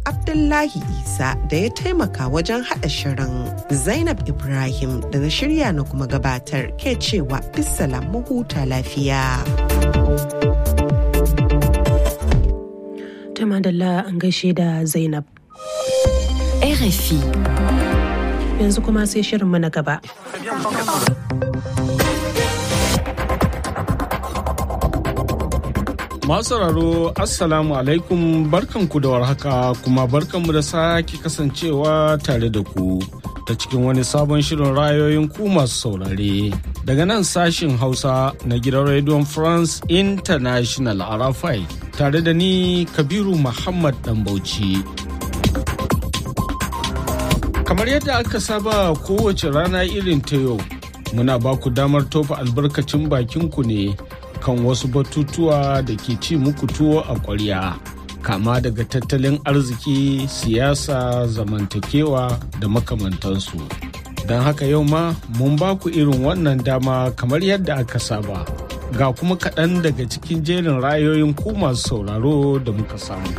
Abdullahi Isa da ya taimaka wajen haɗa shirin. Zainab Ibrahim da na shirya na kuma gabatar ke cewa bisalam mu huta lafiya. Ta madalla an gaishe da Zainab. RFI. Yanzu kuma sai shirinmu na gaba. Masu sauraro Assalamu alaikum barkanku da warhaka kuma barkanmu da sake kasancewa tare da ku ta cikin wani sabon shirin rayoyin ku masu saurare. Daga nan sashin Hausa na gidan Radio France International Arafai tare da ni Kabiru Muhammad Bauchi. Kamar yadda aka saba kowace rana irin ta yau, muna ba ku damar tofa albarkacin bakinku ne. kan wasu batutuwa da ke ci muku tuwo a ƙwarya kama daga tattalin arziki siyasa zamantakewa da makamantansu don haka yau ma mun ba ku irin wannan dama kamar yadda aka saba ga kuma kaɗan daga cikin jerin rayoyin ku masu sauraro da muka samu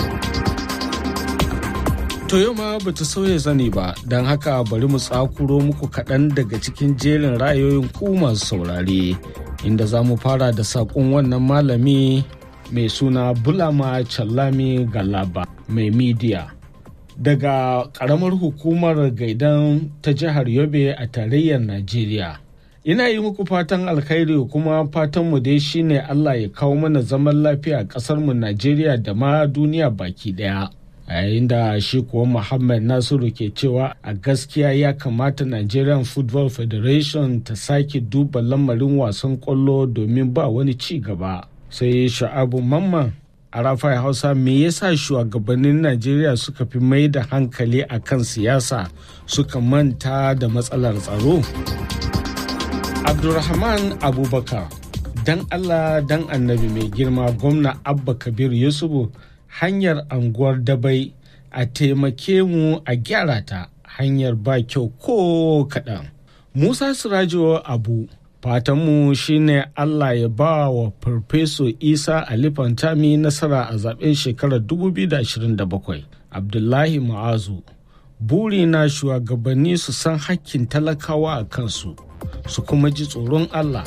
to yau ma ba ta sauya zani ba don haka bari mu tsakuro muku kaɗan daga cikin jerin rayoyin ku masu saurare inda za mu fara da saƙon wannan malami mai suna bulama challami galaba mai midiya daga ƙaramar hukumar gaidan ta jihar yobe a tarayyar najeriya ina yi muku fatan alkhairi kuma fatanmu dai shine allah ya kawo mana zaman lafiya a ƙasarmu najeriya da ma duniya baki ɗaya a yayin da shi kuwa muhammad nasiru ke cewa a gaskiya ya kamata nigerian football federation ta sake duba lamarin wasan kwallo domin ba wani ci gaba sai sha'abu mamman a rafai hausa me yasa shugabannin najeriya suka fi mai da hankali a kan siyasa suka manta da matsalar tsaro abdulrahman abubakar dan allah dan annabi mai girma gwamna abba kabir yusufu hanyar anguwar dabai a taimake mu a gyara ta hanyar ba kyau ko kaɗan. Musa Sirajo Abu fatanmu shine Allah ya ba wa Farfeso Isa Ali Fantami nasara a zaben shekarar 2027. Abdullahi Ma'azu buri na shugabanni su san hakkin talakawa a kansu su kuma ji tsoron Allah.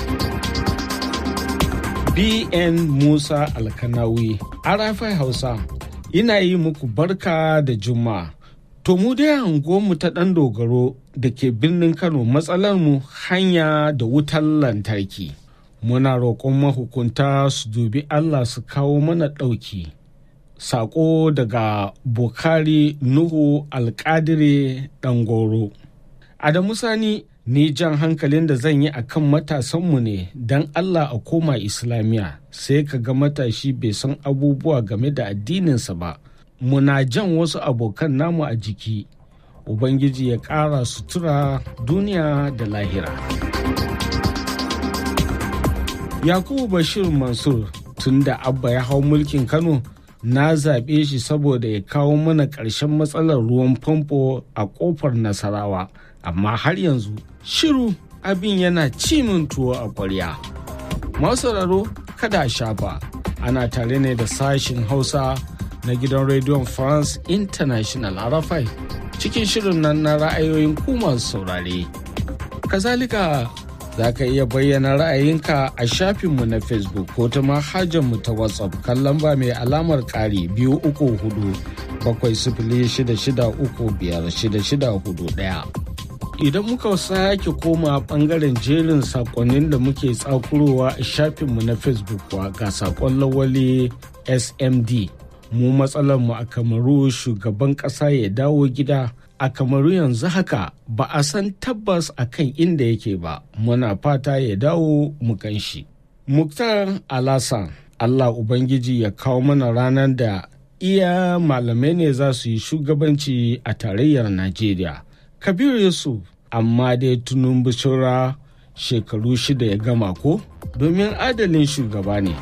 BN Musa Alkanawi, Arafai Hausa, ina yi muku barka da Juma'a. To mu dai mu ta ɗan dogaro da ke birnin Kano matsalarmu hanya da wutar lantarki. Muna roƙon mahukunta su dubi Allah su kawo mana ɗauki. Saƙo daga Bukari Nuhu Alƙadire Ɗangoro. Adamu Sani ni jan hankalin da zan yi a kan matasanmu ne don Allah a koma islamiyya sai ka ga matashi bai san abubuwa game da addininsa ba muna jan wasu abokan namu a jiki ubangiji ya ƙara sutura duniya da lahira yakubu bashir mansur tun da abba ya hau mulkin kano na zaɓe shi saboda ya kawo mana ƙarshen matsalar ruwan famfo a ƙofar nasarawa amma har yanzu shiru abin yana cimin tuwo a ƙwarya. sauraro kada a shafa ana tare ne da sashin hausa na gidan rediyon france international arafai cikin shirin nan na ra'ayoyin ku masu saurare kazalika za ka iya bayyana ra'ayinka a shafinmu na facebook ko ta mu ta whatsapp kan lamba mai alamar ƙari biyu uku hudu bakwai sifili shida shida uku biyar shida shida hudu ɗaya. idan muka sake koma bangaren jerin sakonnin da muke tsakurowa a shafinmu na facebook kuwa ga sakon lawali smd mu mu a kamaru shugaban ƙasa ya dawo gida a kamaru yanzu haka ba a san tabbas a kan inda yake ba muna fata ya dawo mu shi. muktar alasan allah ubangiji ya kawo mana ranar da iya malamai ne za su yi shugabanci a tarayyar najeriya kabiru yusuf amma dai tunun bishira shekaru shida ya gama ko domin adalin shugaba ne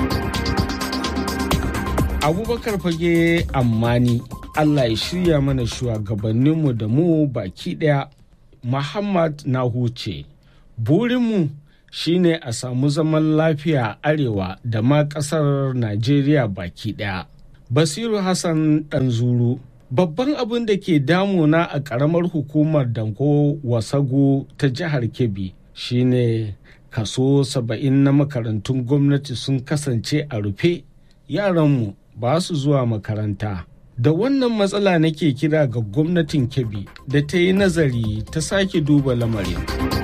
abubakar fage ammani allah ya shirya mana shugabanninmu da mu baki daya muhammad na huce burinmu shine a samu zaman lafiya arewa da ma kasar najeriya baki daya Basiru Hassan Ɗanzuru. Babban abin da ke damuna a ƙaramar hukumar Danko Wasago ta jihar Kebbi shine kaso saba'in na makarantun gwamnati sun kasance a rufe yaranmu ba su zuwa makaranta. Da wannan matsala nake kira ga gwamnatin Kebbi da ta yi nazari ta sake duba lamarin.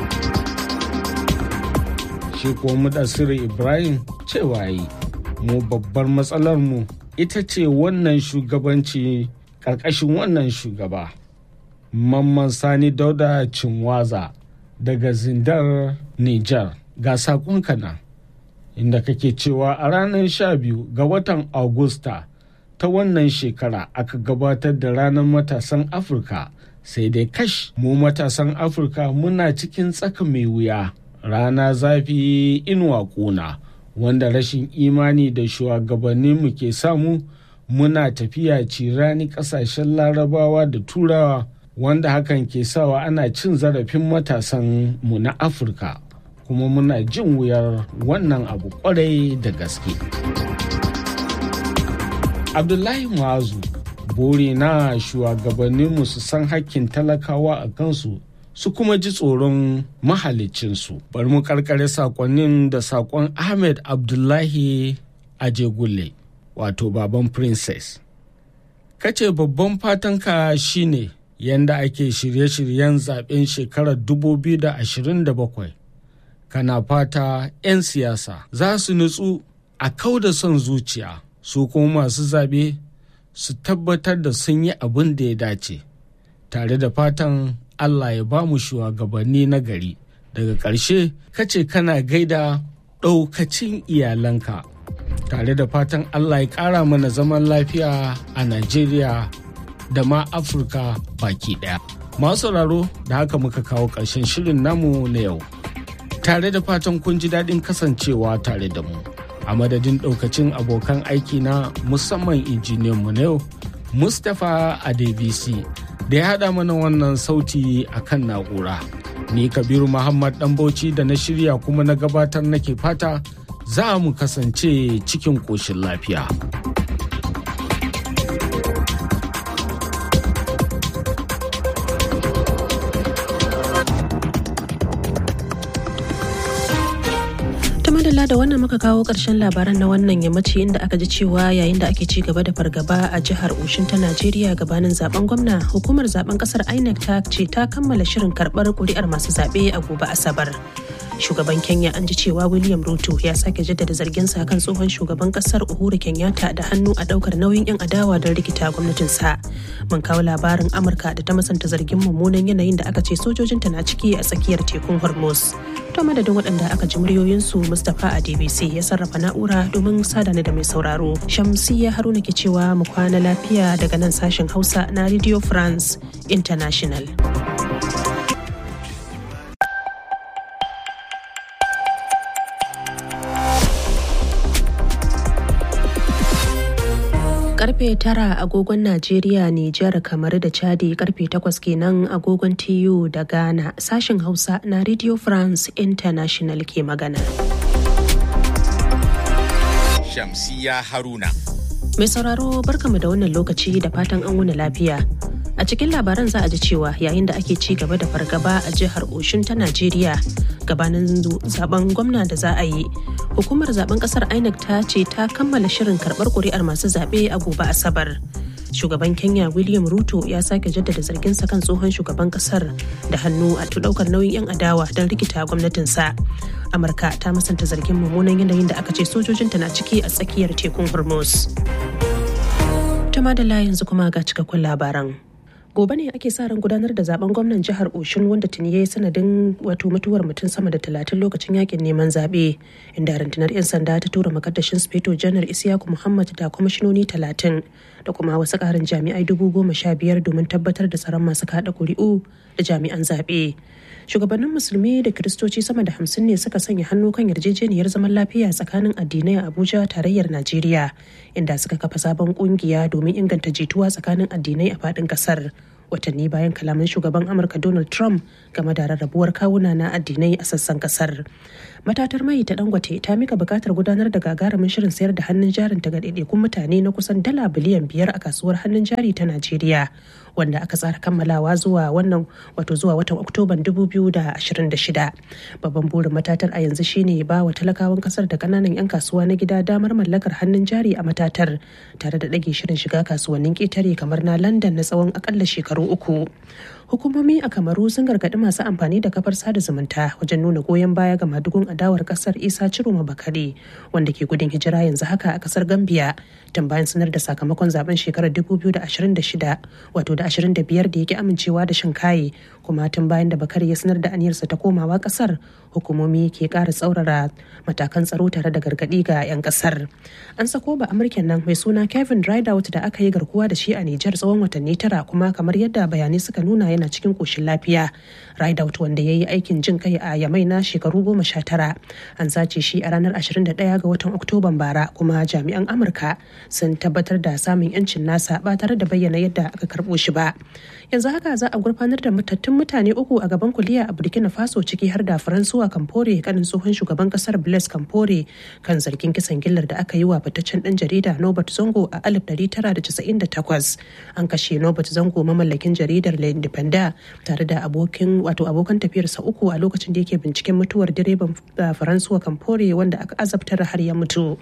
Shi kuwa Mudassir Ibrahim cewa yi, mu babbar matsalarmu ita ce wannan shugabanci ƙarƙashin wannan shugaba. Mamman Sani Dauda Cinwaza daga Zindar Nijar ga saƙonka nan. Inda kake cewa a ranar sha biyu ga watan Agusta ta wannan shekara aka gabatar da ranar matasan Afirka sai dai kash mu matasan Afirka muna cikin tsaka mai wuya rana zafi inuwa ƙuna wanda rashin imani da shugabanninmu ke samu muna tafiya cirani ƙasashen larabawa da turawa wanda hakan ke sawa ana cin zarafin matasan mu na Afirka kuma muna jin wuyar wannan abu kwarai da gaske. Abdullahi Muazu bore na shugabanninmu su san hakkin talakawa a kansu su kuma ji tsoron mahalicinsu. Bari mu karkare sakonnin da sakon Ahmed Abdullahi Ajegulle wato baban Princess. Kace babban fatanka shine yanda ake shirye-shiryen zaben shekarar 2027. Kana fata 'yan siyasa za su nutsu a kau da son zuciya. su kuma masu zaɓe su tabbatar da sun yi abin da ya dace tare da fatan Allah ya ba mu shugabanni na gari daga ƙarshe kace kana gaida ɗaukacin iyalanka tare da fatan Allah ya ƙara mana zaman lafiya a Najeriya da ma Afirka baki ɗaya. Masu sauraro da haka muka kawo ƙarshen shirin namu na yau. Tare da fatan kun ji daɗin kasancewa tare da mu. a madadin daukacin abokan aiki na musamman injiniyan mu na yau mustapha adebisi da ya haɗa mana wannan sauti a kan na'ura ni kabiru muhammad dan bauchi da na shirya kuma na gabatar nake fata za mu kasance cikin ƙoshin lafiya. madalla da wannan muka kawo ƙarshen labaran na wannan yammaci inda aka ji cewa yayin da ake ci gaba da fargaba a jihar Oshin ta Najeriya gabanin zaben gwamna hukumar zaben kasar INEC ta ce ta kammala shirin karɓar kuri'ar masu zaɓe a gobe Asabar. Shugaban Kenya an ji cewa William Ruto ya sake jaddada zarginsa kan tsohon shugaban kasar Uhuru Kenyatta da hannu a daukar nauyin 'yan adawa don rikita gwamnatinsa. Mun kawo labarin Amurka da ta masanta zargin mummunan yanayin da aka ce sojojinta na ciki a tsakiyar tekun Hormuz. To madadin waɗanda aka ji muryoyinsu Mustapha a DBC ya sarrafa na'ura domin sadana da mai sauraro. Shamsiyya Haruna ke cewa mu kwana lafiya daga nan sashen Hausa na Radio France International. karfe tara agogon Najeriya, Nijar, kamar da Chadi karfe takwas kenan agogon TU da Ghana sashin Hausa na Radio France International ke magana. Shamsiya Haruna. Mai sauraro barkamu da wannan lokaci da fatan an wuni lafiya. A cikin labaran za a ji cewa yayin da ake ci gaba da fargaba a jihar Oshun ta Najeriya gabanin zaben gwamna da za a yi. Hukumar zaben kasar INEC ta ce ta kammala shirin karbar kuri'ar masu zaɓe a gobe Asabar. Shugaban Kenya William Ruto ya sake jaddada zarginsa kan tsohon shugaban kasar da hannu a daukar nauyin 'yan adawa don rikita gwamnatinsa. Amurka ta musanta zargin mummunan yanayin da aka ce sojojinta na ciki a tsakiyar tekun Hormuz. Tuma da yanzu kuma ga cikakkun labaran. gobe ne ake sa ran gudanar da zaben gwamnan jihar oshun wanda tuni ya yi sanadin wato mutuwar mutum sama da talatin lokacin yakin neman zaɓe inda rundunar 'yan sanda ta tura makaddashin speto janar isiyaku muhammad da kwamishinoni talatin da kuma wasu ƙarin jami'ai dubu goma sha biyar domin tabbatar da tsaron masu kaɗa ƙuri'u da jami'an zaɓe shugabannin musulmi da kiristoci sama da hamsin ne suka sanya hannu kan yarjejeniyar zaman lafiya tsakanin addinai a abuja tarayyar najeriya inda suka kafa sabon kungiya domin inganta jituwa tsakanin addinai a faɗin ƙasar watanni bayan kalaman shugaban amurka donald trump game da rarrabuwar kawuna na addinai a sassan kasar matatar mai ta dangote ta mika bukatar gudanar da gagarumin shirin sayar da hannun jarin ta ga ɗaiɗaikun mutane na kusan dala biliyan biyar a kasuwar hannun jari ta najeriya wanda aka tsara kammalawa zuwa wannan wato zuwa watan oktoban 2026 babban burin matatar a yanzu shine ba wa talakawan kasar da kananan 'yan kasuwa na gida damar mallakar hannun jari a matatar tare da ɗage shirin shiga kasuwannin ƙetare kamar na london na tsawon akalla shekaru uku hukumomi a kamaru sun gargaɗi masu amfani da kafar sada zumunta wajen nuna goyon baya ga madugun adawar kasar isa ciroma bakare wanda ke gudun hijira yanzu haka a kasar gambia tun bayan sanar da sakamakon zaben shekarar 2026 wato da 25 da yake amincewa da shan kaye kuma tun bayan da bakare ya sanar da aniyarsa ta komawa kasar hukumomi ke ƙara tsaurara matakan tsaro tare da gargaɗi ga 'yan kasar an sako ba amurken nan mai suna kevin rideout da aka yi garkuwa da shi a nijar tsawon watanni tara kuma kamar yadda bayanai suka nuna yana cikin koshin lafiya rideout wanda ya yi aikin jin kai a yamai na shekaru goma sha tara an sace shi a ranar 21 ga watan oktoban bara kuma jami'an amurka sun tabbatar da samun yancin nasa ba tare da bayyana yadda aka karbo shi ba yanzu haka za a gurfanar da matattun mutane uku a gaban kuliya a burkina faso ciki har da faransuwa kamfore kanin tsohon shugaban kasar blaise kamfore kan zargin kisan gillar da aka yi wa fitaccen dan jarida nobert zongo a 1998 an kashe nobert zongo mamallakin jaridar le independent tare da abokin wato abokan tafiyarsa uku a lokacin da yake binciken mutuwar direban faransuwa kamfore wanda aka azabtar har ya mutu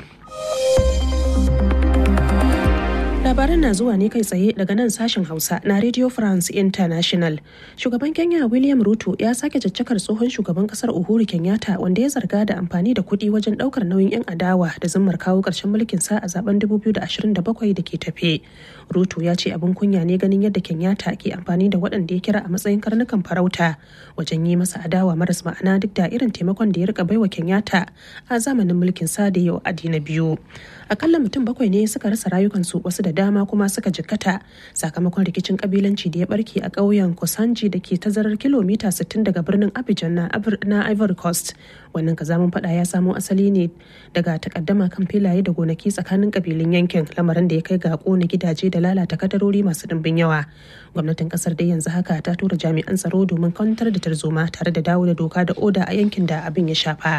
labaran na zuwa ne kai tsaye daga nan sashen hausa na radio france international shugaban kenya william ruto ya sake caccakar tsohon shugaban kasar uhuru kenyatta wanda ya zarga da amfani da kuɗi wajen ɗaukar nauyin 'yan adawa da zimmar kawo ƙarshen mulkin sa a zaben 2027 da ke tafe ruto ya ce abin kunya ne ganin yadda kenyatta ke amfani da waɗanda ya kira a matsayin karnukan farauta wajen yi masa adawa maras ma'ana duk da irin taimakon da ya rika baiwa kenyatta a zamanin mulkin sa da yau adi na biyu akalla mutum bakwai ne suka rasa rayukansu wasu da dama kuma suka jikkata sakamakon rikicin kabilanci da ya barke a ƙauyen kosanji da ke tazarar kilomita 60 daga birnin abidjan na ivory coast wannan kazamin fada ya samo asali ne daga takaddama kan filaye da gonaki tsakanin kabilun yankin lamarin da ya kai ga kona gidaje da lalata kadarori masu dimbin yawa gwamnatin kasar dai yanzu haka ta tura jami'an tsaro domin kwantar da tarzoma tare da dawo da doka da oda a yankin da abin ya shafa.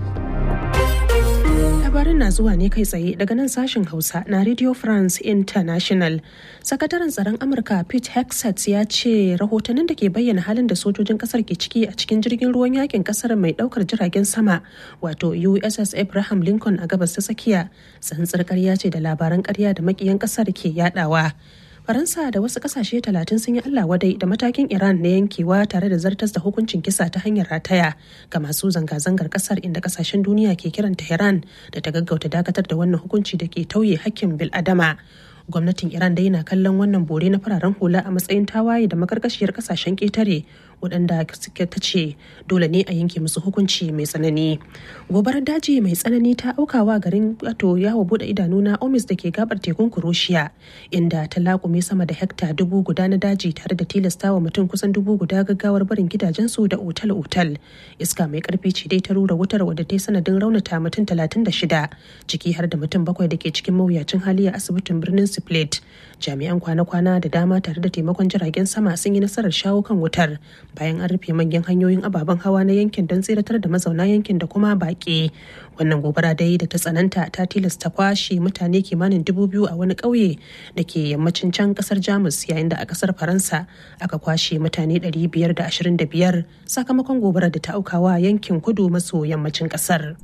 labarin na zuwa ne kai tsaye daga nan sashen hausa na radio france international sakataren tsaron amurka pete hexet ya ce rahotannin da ke bayyana halin da sojojin kasar ke ciki a cikin jirgin ruwan yakin kasar mai daukar jiragen sama wato uss abraham lincoln a gabas ta tsakiya tsantsar karya ce da labaran karya da makiyan kasar ke yadawa faransa da wasu kasashe talatin sun yi allah wadai da matakin iran na yankewa tare da zartas da hukuncin kisa ta hanyar rataya ga masu zanga-zangar kasar inda kasashen duniya ke kiran tehran da ta gaggauta dakatar da wannan hukunci da ke tauye hakkin bil'adama gwamnatin iran dai na kallon wannan bore na fararen hula a matsayin tawaye da makarkashiyar kasashen ketare waɗanda suke ta ce dole ne a yanke musu hukunci mai tsanani gobarar daji mai tsanani ta aukawa garin wato yawo bude idanu na omis da ke gabar tekun kuroshiya inda ta laƙume sama da hekta dubu guda na daji tare da tilastawa mutum kusan dubu guda gaggawar barin gidajensu da otal-otal iska mai karfi ce dai ta rura wutar wadda ta yi sanadin raunata mutum talatin da shida ciki har da mutum bakwai da ke cikin mawuyacin hali a asibitin birnin split jami'an kwana-kwana da dama tare da taimakon jiragen sama sun yi nasarar shawo kan wutar bayan an rufe manyan hanyoyin ababen hawa na yankin don tseratar da mazauna yankin da kuma baƙi wannan gobara dai da ta tsananta ta tilasta kwashe mutane kimanin dubu biyu a wani ƙauye da ke yammacin can ƙasar jamus yayin da a ƙasar faransa aka kwashe mutane 525 sakamakon gobarar da ta aukawa yankin kudu maso yammacin ƙasar.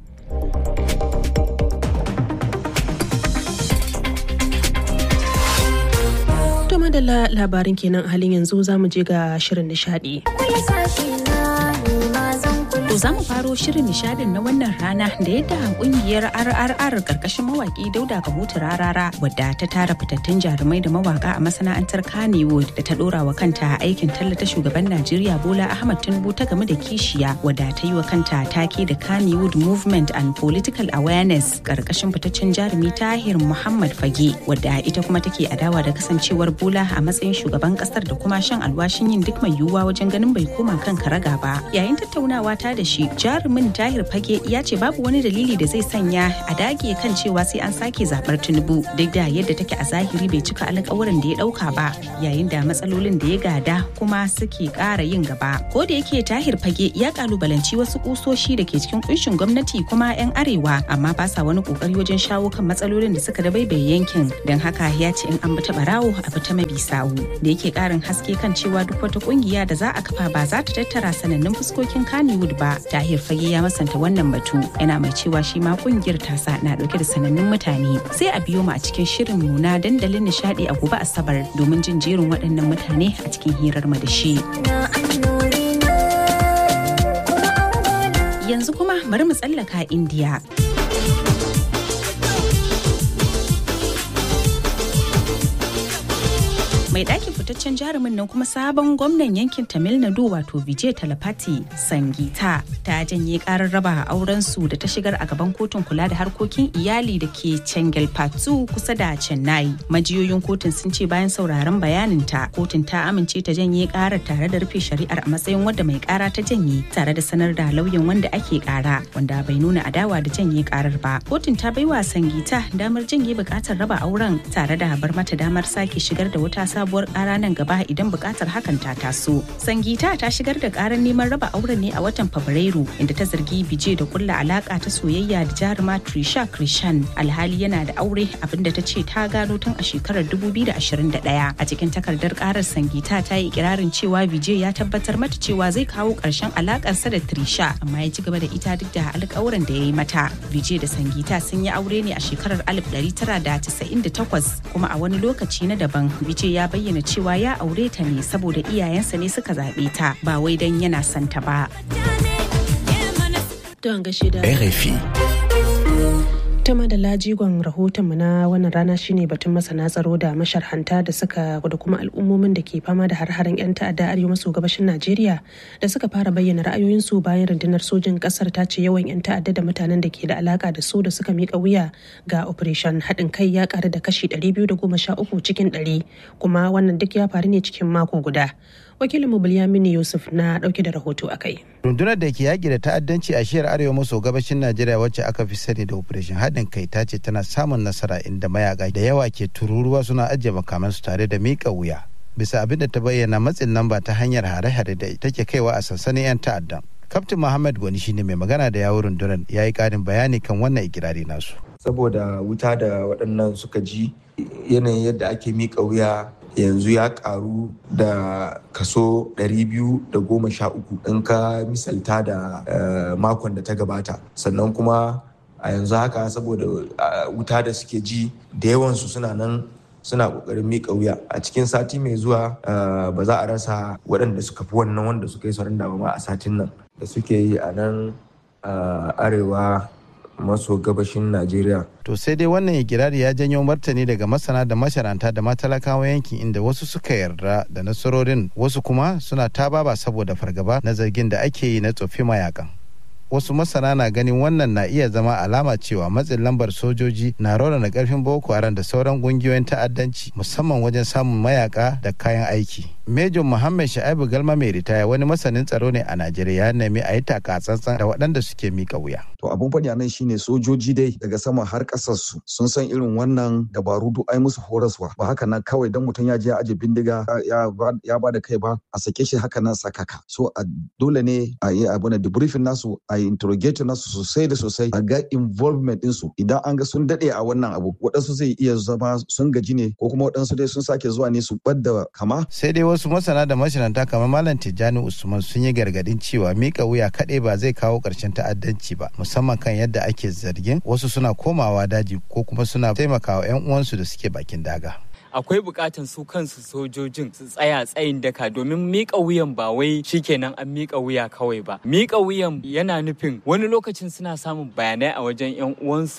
To madalla labarin kenan a halin yanzu za mu je ga shirin nishadi. To za mu faro shirin nishadin na wannan rana da yadda kungiyar RRR karkashin mawaki Dauda Kahutu Rarara wadda ta tara fitattun jarumai da mawaka a masana'antar Kannywood da ta dora wa kanta aikin tallata shugaban Najeriya Bola Ahmad Tinubu ta game da kishiya wadda ta yi wa kanta take da Kannywood Movement and Political Awareness karkashin fitaccen jarumi Tahir Muhammad Fage wadda ita kuma take adawa da kasancewar Bola a matsayin shugaban kasar da kuma shan alwashin yin duk mai yiwuwa wajen ganin bai koma kan karaga ba yayin tattaunawa ta da da shi jarumin tahir fage ya ce babu wani dalili da zai sanya a dage kan cewa sai an sake zabar tinubu duk da yadda take a zahiri bai cika alƙawarin da ya ɗauka ba yayin da matsalolin da ya gada kuma suke ƙara yin gaba ko da yake tahir fage ya kalubalanci wasu kusoshi da ke cikin kunshin gwamnati kuma 'yan arewa amma ba sa wani kokari wajen shawo kan matsalolin da suka dabaibaye yankin don haka ya ce in an bi ta barawo a bi ta mabi sawu da yake karin haske kan cewa duk wata kungiya da za a kafa ba za ta tattara sanannun fuskokin Kannywood ba. Tahir Fage ya masanta wannan batu yana mai cewa shi ma kungiyar tasa na dauke da sanannun mutane. Sai a biyo mu a cikin shirin mu na dandalin nishadi a gobe Asabar domin jin jerin waɗannan mutane a cikin hirar mu da shi. Yanzu kuma bari mu tsallaka Indiya. mai ɗakin fitaccen jarumin nan kuma sabon gwamnan yankin tamil nadu wato vijay talapati sangita ta janye karar raba auren su da ta shigar a gaban kotun kula da harkokin iyali da ke chengalpattu kusa da chennai majiyoyin kotun sun ce bayan sauraron bayanin ta kotun ta amince ta janye karar tare da rufe shari'ar a matsayin wadda mai kara ta janye tare da sanar da lauyan wanda ake kara wanda bai nuna adawa da janye karar ba kotun ta baiwa sangita damar janye bukatar raba auren tare da bar mata damar sake shigar da wata sabuwar kara nan gaba idan bukatar hakan ta taso. Sangita ta shigar da karar neman raba auren ne a watan Fabrairu inda ta zargi Bije da kulla alaka ta soyayya da jaruma Trisha Krishan alhali yana da aure abinda ta ce ta gano tun a shekarar 2021. A cikin takardar karar Sangita ta yi ikirarin cewa Bije ya tabbatar mata cewa zai kawo karshen alakarsa da Trisha amma ya ci gaba da ita duk da alƙawuran da ya yi mata. Bije da Sangita sun yi aure ne a shekarar 1998 kuma a wani lokaci na daban Bije ya bayyana cewa ya aure ta ne saboda iyayensa ne suka zaɓe ta ba wai don yana son ta ba. Don gashi da RFI. ta da lajigon rahotonmu na wannan rana shine batun masana tsaro da masharhanta da suka da kuma al'ummomin da ke fama da har-haren 'yan ta'adda arewa maso gabashin najeriya da suka fara bayyana ra'ayoyinsu bayan rundunar sojin kasar ta ce yawan 'yan ta'adda da mutanen da ke da alaka da su da suka mika wuya ga operation haɗin kai ya ƙaru da kashi 213 cikin 100 kuma wannan duk ya faru ne cikin mako guda wakilinmu Bilyamini Yusuf na dauke da rahoto a kai. Rundunar da ke yaƙi da ta'addanci a shiyar arewa maso gabashin Najeriya wacce aka fi sani da Operation haɗin kai ta ce tana samun nasara inda mayaka da yawa ke tururuwa suna ajiye makamansu tare da miƙa wuya. Bisa abin da ta bayyana matsin lamba ta hanyar hare-hare da take kaiwa a sansanin 'yan ta'addan. Kaftin Muhammad Gwani shine mai magana da yawun rundunar ya yi ƙarin bayani kan wannan ikirari nasu. Saboda wuta da waɗannan suka ji yanayin yadda ake miƙa wuya yanzu ya karu da kaso 213 in ka misalta da makon da ta gabata sannan kuma a yanzu haka saboda wuta da suke ji da yawansu suna nan suna kokarin miƙa wuya a cikin sati mai zuwa ba za a rasa waɗanda suka fi wannan wanda suka yi sauran ba ma a satin nan da suke yi a nan arewa maso gabashin Najeriya. To sai dai wannan ikirari ya janyo martani daga masana da masharanta da matalakawa yankin inda wasu suka yarda da nasarorin wasu kuma suna tababa saboda fargaba na zargin da ake yi na tsofi mayakan. Wasu masana na ganin wannan na iya zama alama cewa matsin lambar sojoji na raunana karfin Boko Haram da sauran kungiyoyin ta'addanci musamman wajen samun mayaka da kayan aiki. Major Muhammad Sha'ibu Galma mai ritaya wani masanin tsaro ne a Najeriya ya nemi a yi taka tsantsan da waɗanda suke mika wuya. To abun faɗi a nan shine sojoji dai daga sama har ƙasar su sun san irin wannan dabaru duk ai musu horaswa ba haka nan kawai dan mutum ya je ya aje bindiga ya ba da kai ba a sake shi haka nan sakaka. So a dole ne a yi abu na debriefing nasu a yi interrogate nasu sosai da sosai a ga involvement ɗinsu idan an ga sun daɗe a wannan abu waɗansu zai iya zama sun gaji ne ko kuma waɗansu dai sun sake zuwa ne su ɓadda kama. Sai dai wasu masana da mashinanta kamar Malam Tijjani Usman sun yi gargadin cewa mika wuya kaɗai ba zai kawo ƙarshen ta'addanci ba musamman kan yadda ake zargin wasu suna komawa daji ko kuma suna taimakawa 'yan uwansu da suke bakin daga. akwai bukatan su kansu sojojin su tsaya tsayin daka domin mika wuyan ba wai shikenan an mika wuya kawai ba mika wuyan yana nufin wani lokacin suna samun bayanai a wajen yan uwansu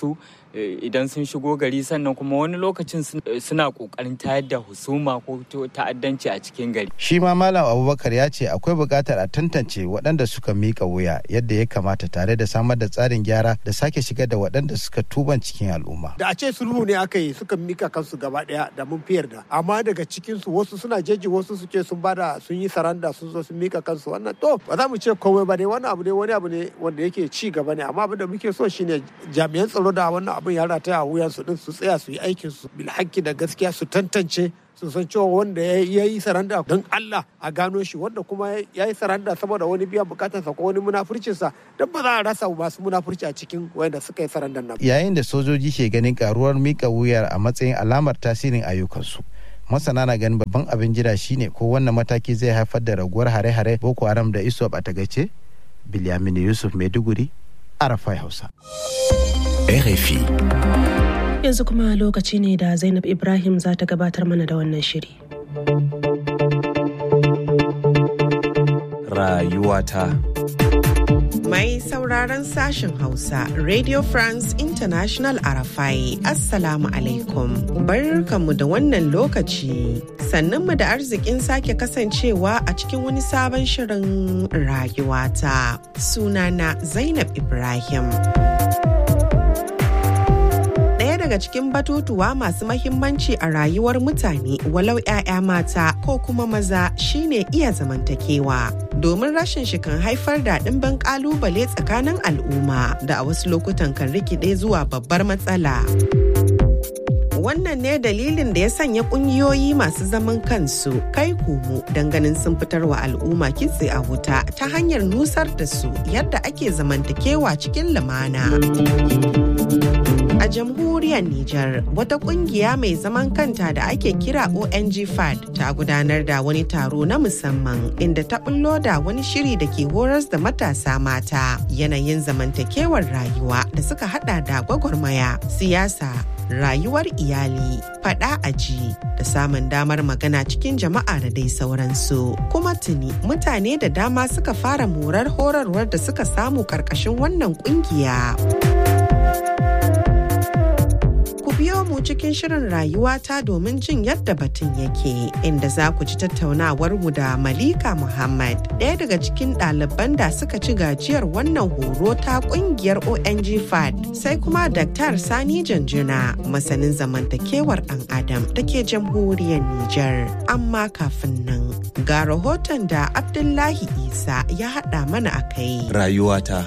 idan sun shigo gari sannan kuma wani lokacin suna kokarin tayar da husuma ko ta'addanci a cikin gari shi ma malam abubakar ya ce akwai buƙatar a tantance waɗanda suka miƙa wuya yadda ya kamata tare da samar da tsarin gyara da sake shigar da waɗanda suka tuban cikin al'umma da a ce sulhu ne aka yi suka mika kansu gaba ɗaya da mun fi yarda amma daga cikin su wasu suna jeji wasu su ce sun bada sun yi saranda sun zo sun mika kansu wannan to ba za mu ce komai ba ne wannan abu ne wani abu ne wanda yake ci gaba ne amma abin da muke so shine jami'an tsaro da wannan abin ya rataya a wuyan su din su tsaya su yi aikin su bil da gaskiya su tantance su san cewa wanda ya yi saranda don Allah a gano shi wanda kuma ya yi saranda saboda wani biyan bukatarsa ko wani munafurcinsa don ba za a rasa masu munafurci a cikin wanda suka yi sarandan nan. Yayin da sojoji ke ganin karuwar mika wuyar a matsayin alamar tasirin ayyukansu. masana na ganin babban abin jira shine ko wannan mataki zai haifar da raguwar hare-hare boko haram da isop a tagace bilyamin yusuf maiduguri arafai hausa rfi yanzu kuma lokaci ne da zainab ibrahim za ta gabatar mana da wannan shiri rayuwata Mai sauraron sashen Hausa, Radio France International Arafai, Assalamu alaikum. Barkanmu da wannan lokaci. Sannanmu da arzikin sake kasancewa a cikin wani sabon shirin rayuwata. Sunana Zainab Ibrahim. daga cikin batutuwa masu mahimmanci a rayuwar mutane walau 'ya'ya mata ko kuma maza shine iya zamantakewa domin rashin shi kan haifar da ɗimbin ƙalubale tsakanin al'umma da a wasu lokutan kan rikide zuwa babbar matsala. wannan ne dalilin da ya sanya kungiyoyi masu zaman kansu kai komo ganin sun fitar wa al'umma kitse a wuta ta hanyar nusar da su yadda ake zamantakewa cikin lumana. A jamhuriyar Nijar, wata kungiya mai zaman kanta da ake kira ONG FAD ta gudanar da wani taro na musamman inda ta bullo da wani shiri da ke horas da matasa mata yanayin zamantakewar rayuwa da suka hada da gwagwarmaya, siyasa, rayuwar iyali, fada aji da samun damar magana cikin jama'a da dai sauransu. Kuma tuni mutane da dama suka fara morar horarwar da suka samu karkashin wannan kungiya. biyo mu cikin shirin rayuwata domin jin yadda batun yake inda za ku ji tattaunawar mu da Malika Muhammad ɗaya daga cikin ɗaliban da suka ci gajiyar wannan horo ta ƙungiyar ONG FAD sai kuma Dr. Sani Janjuna masanin zamantakewar ɗan Adam da ke jamhuriyar Nijar. Amma kafin nan ga rahoton da Abdullahi Isa ya haɗa mana a kai. Rayuwata.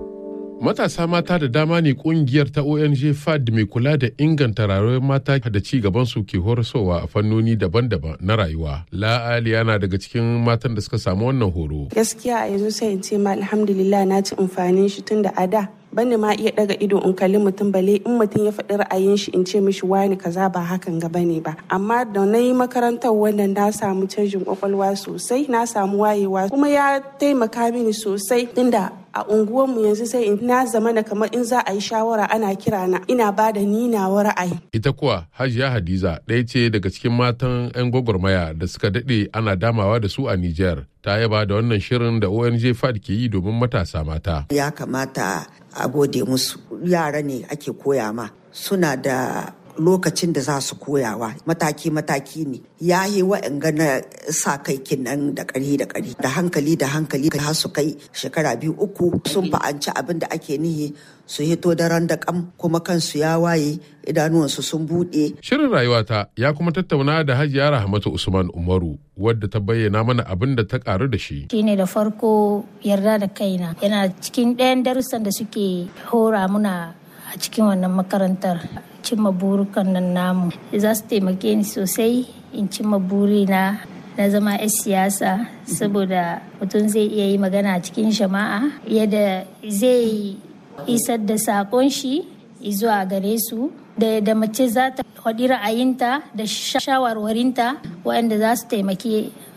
matasa mata da dama ne kungiyar ta ong fad mai kula da inganta rayuwar mata da ci gaban su ke horaswa a fannoni daban-daban na rayuwa la'ali yana daga cikin matan da suka samu wannan horo gaskiya a yanzu sai in ce ma alhamdulillah na ci amfanin shi tun da a da bani ma iya daga ido in kalli mutum bale in mutum ya faɗi ra'ayin shi in ce mishi wani kaza ba hakan ga bane ba amma da na yi makarantar wannan na samu canjin kwakwalwa sosai na samu wayewa kuma ya taimaka mini sosai tunda a unguwarmu yanzu sai in na zama na kamar in za a yi shawara ana kira na ina ba da ni nawa ra'ayi. Ita kuwa Hajiya Hadiza ɗaya ce daga cikin matan 'yan gwagwarmaya da suka daɗe ana damawa da su a Nijar. Ta yaba da wannan shirin da ONG FAD ke yi domin matasa mata. Ya kamata a gode musu yara ne ake koya ma suna da lokacin da za su koyawa mataki-mataki ne ya yi wa'anga na sa kai kinan da ƙari da ƙari da hankali da hankali har su kai shekara biyu uku sun fa'anci abin da ake nihi su hito daren da kam kuma kansu ya waye idanuwansu sun buɗe. Shirin rayuwata ya kuma tattauna da Hajiya Rahmatu Usman Umaru wadda ta bayyana mana abin da ta karu da shi. Shine da farko yarda da kaina yana cikin ɗayan darussan da suke hora muna a cikin wannan makarantar cimma burukan nan namu za su taimake ni sosai in cimma burina na zama 'yan siyasa saboda mutum zai iya yi magana cikin jama'a yadda zai isar da sakon shi zuwa gare su da da mace za ta faɗi ra'ayinta da shawarwarinta waɗanda za su taimaki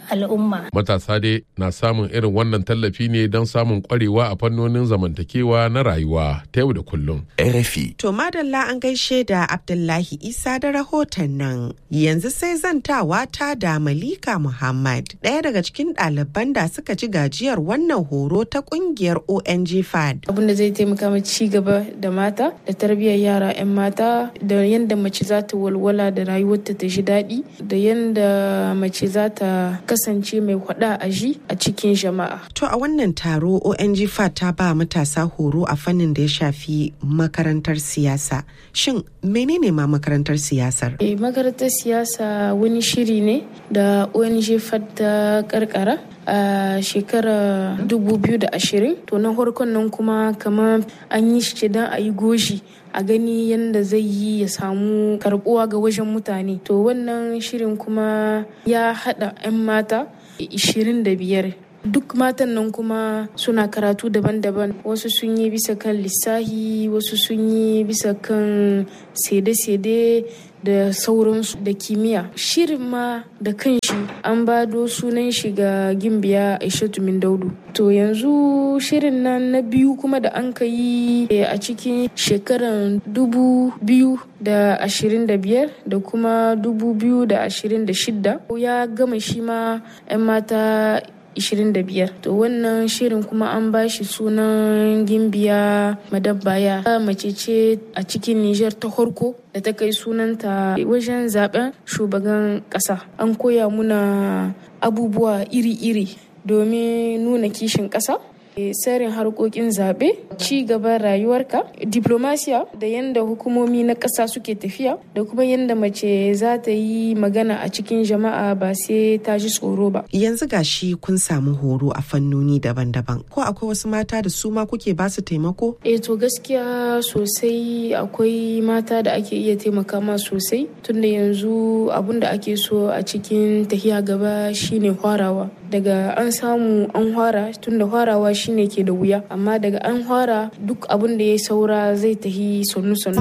al'umma. Matasa dai na samun irin wannan tallafi ne don samun kwarewa a fannonin zamantakewa na rayuwa ta yau da kullum. RFI. To madalla an gaishe da Abdullahi Isa da rahoton nan. Yanzu sai zantawa ta da Malika Muhammad, ɗaya daga cikin ɗaliban da suka ci gajiyar wannan horo ta ƙungiyar ONG FAD. Abin da zai taimaka ma ci gaba da mata da tarbiyyar yara 'yan mata da yadda mace za ta walwala da rayuwarta ta ji daɗi da yadda mace za ta kasance mai hwada a ji a cikin jama'a. To a wannan taro ONG FAD ta ba matasa horo a fannin da ya shafi makarantar siyasa. Shin menene ma makarantar siyasar? E, makarantar siyasa wani shiri ne da ONG FAD ta karkara a shekarar 2020 to na farkon nan kuma kamar an yi shi don a yi goshi a gani yadda zai yi ya samu karbuwa ga wajen mutane to wannan shirin kuma ya hada 'yan mata 25 duk matan nan kuma suna karatu daban-daban wasu sun yi bisa kan lissahi wasu sun yi bisa kan sede-sede da sauransu da kimiyya shirin ma da kanshi an bado sunan shi ga gimbiya aishatu min daudu to yanzu shirin nan na biyu kuma da an ka yi a cikin shekaran dubu biyu da ashirin da biyar da kuma dubu biyu da ashirin da shidda ya gama shi ma 'yan mata 25 to wannan shirin kuma an ba shi sunan gimbiya madabbaya mace ce a cikin niger ta farko da ta kai sunanta wajen zaben shugaban kasa an koya muna abubuwa iri-iri domin nuna kishin kasa tsarin harkokin zaɓe ci gaban rayuwarka diplomasiya da yadda hukumomi na ƙasa suke tafiya da kuma yadda mace za ta yi magana a cikin jama'a ba sai ta ji tsoro ba yanzu gashi kun samu horo a fannoni daban-daban ko akwai wasu mata da su ma kuke ba su taimako eh to gaskiya sosai akwai mata da ake iya taimaka ma sosai tunda yanzu abun da ake so a cikin tahiya gaba shine hwarawa daga an samu an hwara tunda hwarawa shine ke da wuya amma daga an hwara duk abin da ya saura zai tahi sannu-sannu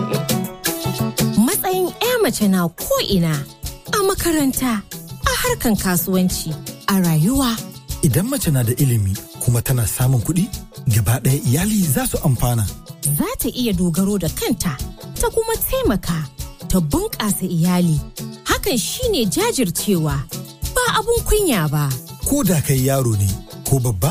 matsayin 'ya mace na ko'ina a makaranta a harkan kasuwanci a rayuwa idan mace na da ilimi kuma tana samun kuɗi gaba ɗaya iyali za su amfana za ta iya dogaro da kanta ta kuma taimaka ta bunƙasa iyali hakan shine jajircewa ba abun kunya ba ko da kai yaro ne ko babba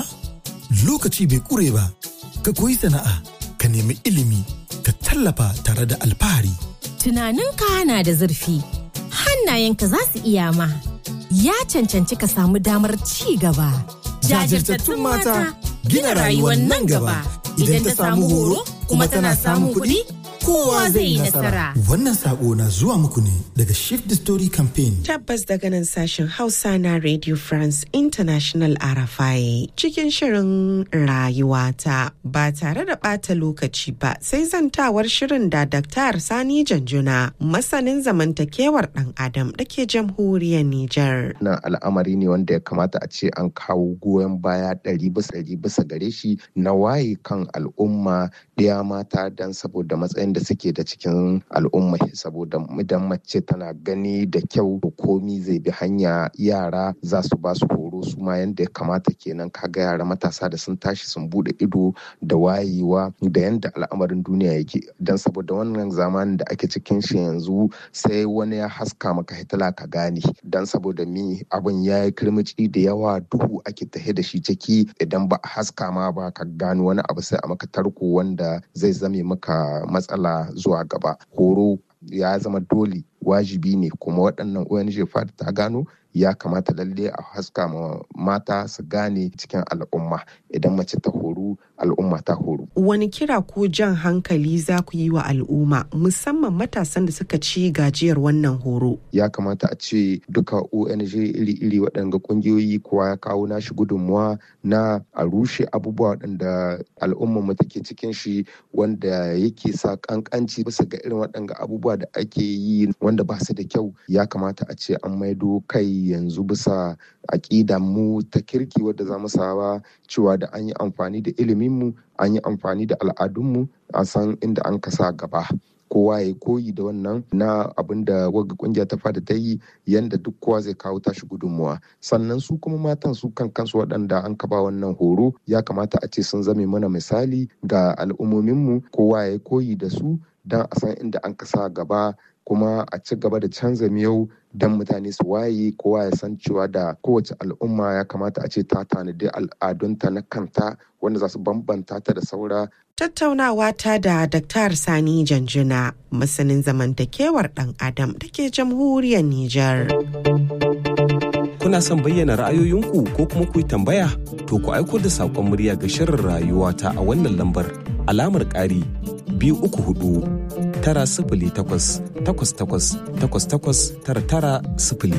lokaci bai kure ba ka koyi sana'a ka nemi ilimi ka tallafa tare da alfahari tunaninka na da zurfi hannayenka za su iya ma ya cancanci ka samu damar ci gaba jajirtattun mata gina rayuwar nan gaba idan ta samu horo kuma tana samun kuɗi kowa zai yi nasara. Wannan sako na zuwa muku ne daga Shift the Story Campaign. Tabbas daga nan sashen Hausa na Radio France International RFI cikin shirin rayuwata ba tare da ɓata lokaci ba sai zantawar shirin da Dr. Sani Janjuna masanin zamantakewar ɗan Adam da ke jamhuriyar Nijar. Na al'amari ne wanda ya kamata a ce an kawo goyon baya ɗari bisa ɗari bisa gare shi na waye kan al'umma ɗaya mata don saboda matsayin da suke da cikin al'umma saboda idan mace tana gani da kyau komi zai bi hanya yara za su ba su horo su ma yanda ya kamata kenan kaga yara matasa da sun tashi sun bude ido da wayewa da yanda al'amarin duniya yake don saboda wannan zamanin da ake cikin shi yanzu sai wani ya haska maka hitila ka gane don saboda mi abin ya yi kirmici da yawa duhu ake tahe da shi ciki idan ba a haska ma ba ka gano wani abu sai a maka tarko wanda zai zame maka matsala matsala zuwa gaba horo ya zama dole wajibi ne kuma waɗannan ONG fad ta gano ya kamata lalle a haska ma mata su gane cikin al'umma idan mace ta horu al'umma ta horu. Wani kira ko jan hankali za ku yi wa al'umma musamman matasan da suka ci gajiyar wannan horo? Ya kamata a ce duka ONG iri-iri waɗanda ƙungiyoyi kowa ya kawo nashi gudunmuwa na a rushe abubuwa waɗanda al'umma mu take cikin shi wanda yake sa ƙanƙanci bisa ga irin waɗanda abubuwa da ake yi wanda ba su da kyau ya kamata a ce an maido kai yanzu bisa aƙida mu ta kirki wadda za mu saba cewa da an yi amfani da iliminmu an yi amfani da al'adunmu a san inda an kasa gaba kowa ya koyi da wannan na abin da wagga kungiya ta fada ta yi yanda duk kowa zai kawo tashi gudunmuwa sannan su kuma matan su kan kansu waɗanda an kaba wannan horo ya kamata a ce sun zame mana misali ga al'ummominmu kowa ya koyi da su don a san inda an kasa gaba kuma a ci gaba da canza miyau don mutane su waye kowa ya san cewa da kowace al'umma ya kamata a ce ta tanadi al'adunta na kanta wanda za su bambanta ta da saura Tattaunawa ta da Dr. Sani Janjuna, masanin zamantakewar ɗan Adam da ke jamhuriyar Nijar. Kuna son bayyana ra'ayoyinku ko kuma ku yi tambaya? To ku aiko da saƙon murya ga shirin rayuwa ta a wannan lambar alamar ƙari biyu uku hudu tara sifili takwas takwas takwas takwas takwas tara tara sifili.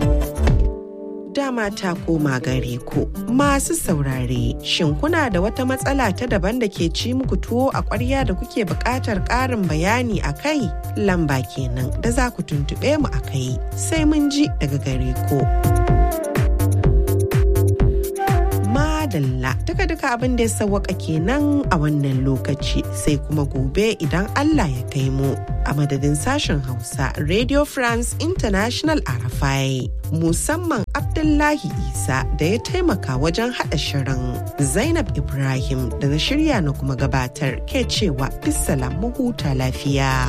Dama ta koma gare ku masu saurare shin kuna da wata matsala ta daban da ke ci muku tuwo a ƙwarya da kuke buƙatar ƙarin bayani a kai lamba kenan da za ku tuntuɓe mu a kai sai mun ji daga gare ku. madalla duka duka abin da ya sawwaka kenan a wannan lokaci sai kuma gobe idan Allah ya kai mu a madadin sashen Hausa Radio France International Arafai musamman Abdullahi Isa da ya taimaka wajen haɗa shirin Zainab Ibrahim da na shirya na kuma gabatar ke cewa bisalam huta lafiya.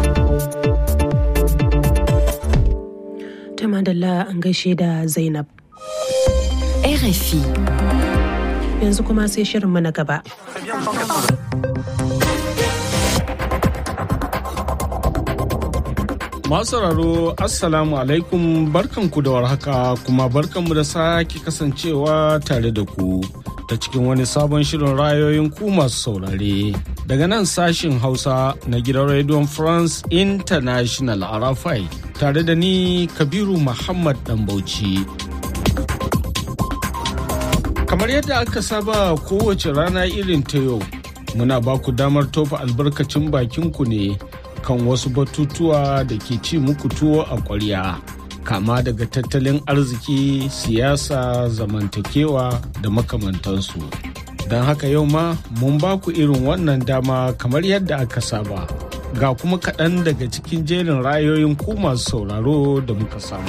Ta madalla an gaishe da Zainab. RFI. Yanzu kuma sai shirinmu na gaba. Masu sauraro Assalamu alaikum barkanku da warhaka kuma barkanmu da sake kasancewa tare da ku ta cikin wani sabon shirin rayoyin ku masu saurare. Daga nan sashin Hausa na gidan Radio France International Arafai tare da ni Kabiru Muhammad Bauchi. Kamar yadda aka saba kowace rana irin ta yau, muna ba ku damar tofa albarkacin bakinku ne kan wasu batutuwa da ke ci muku tuwo a ƙwarya. Kama daga tattalin arziki, siyasa, zamantakewa da makamantansu. Don haka yau ma mun ba ku irin wannan dama kamar yadda aka saba. Ga kuma kaɗan daga cikin jerin rayoyin ku masu sauraro da muka samu.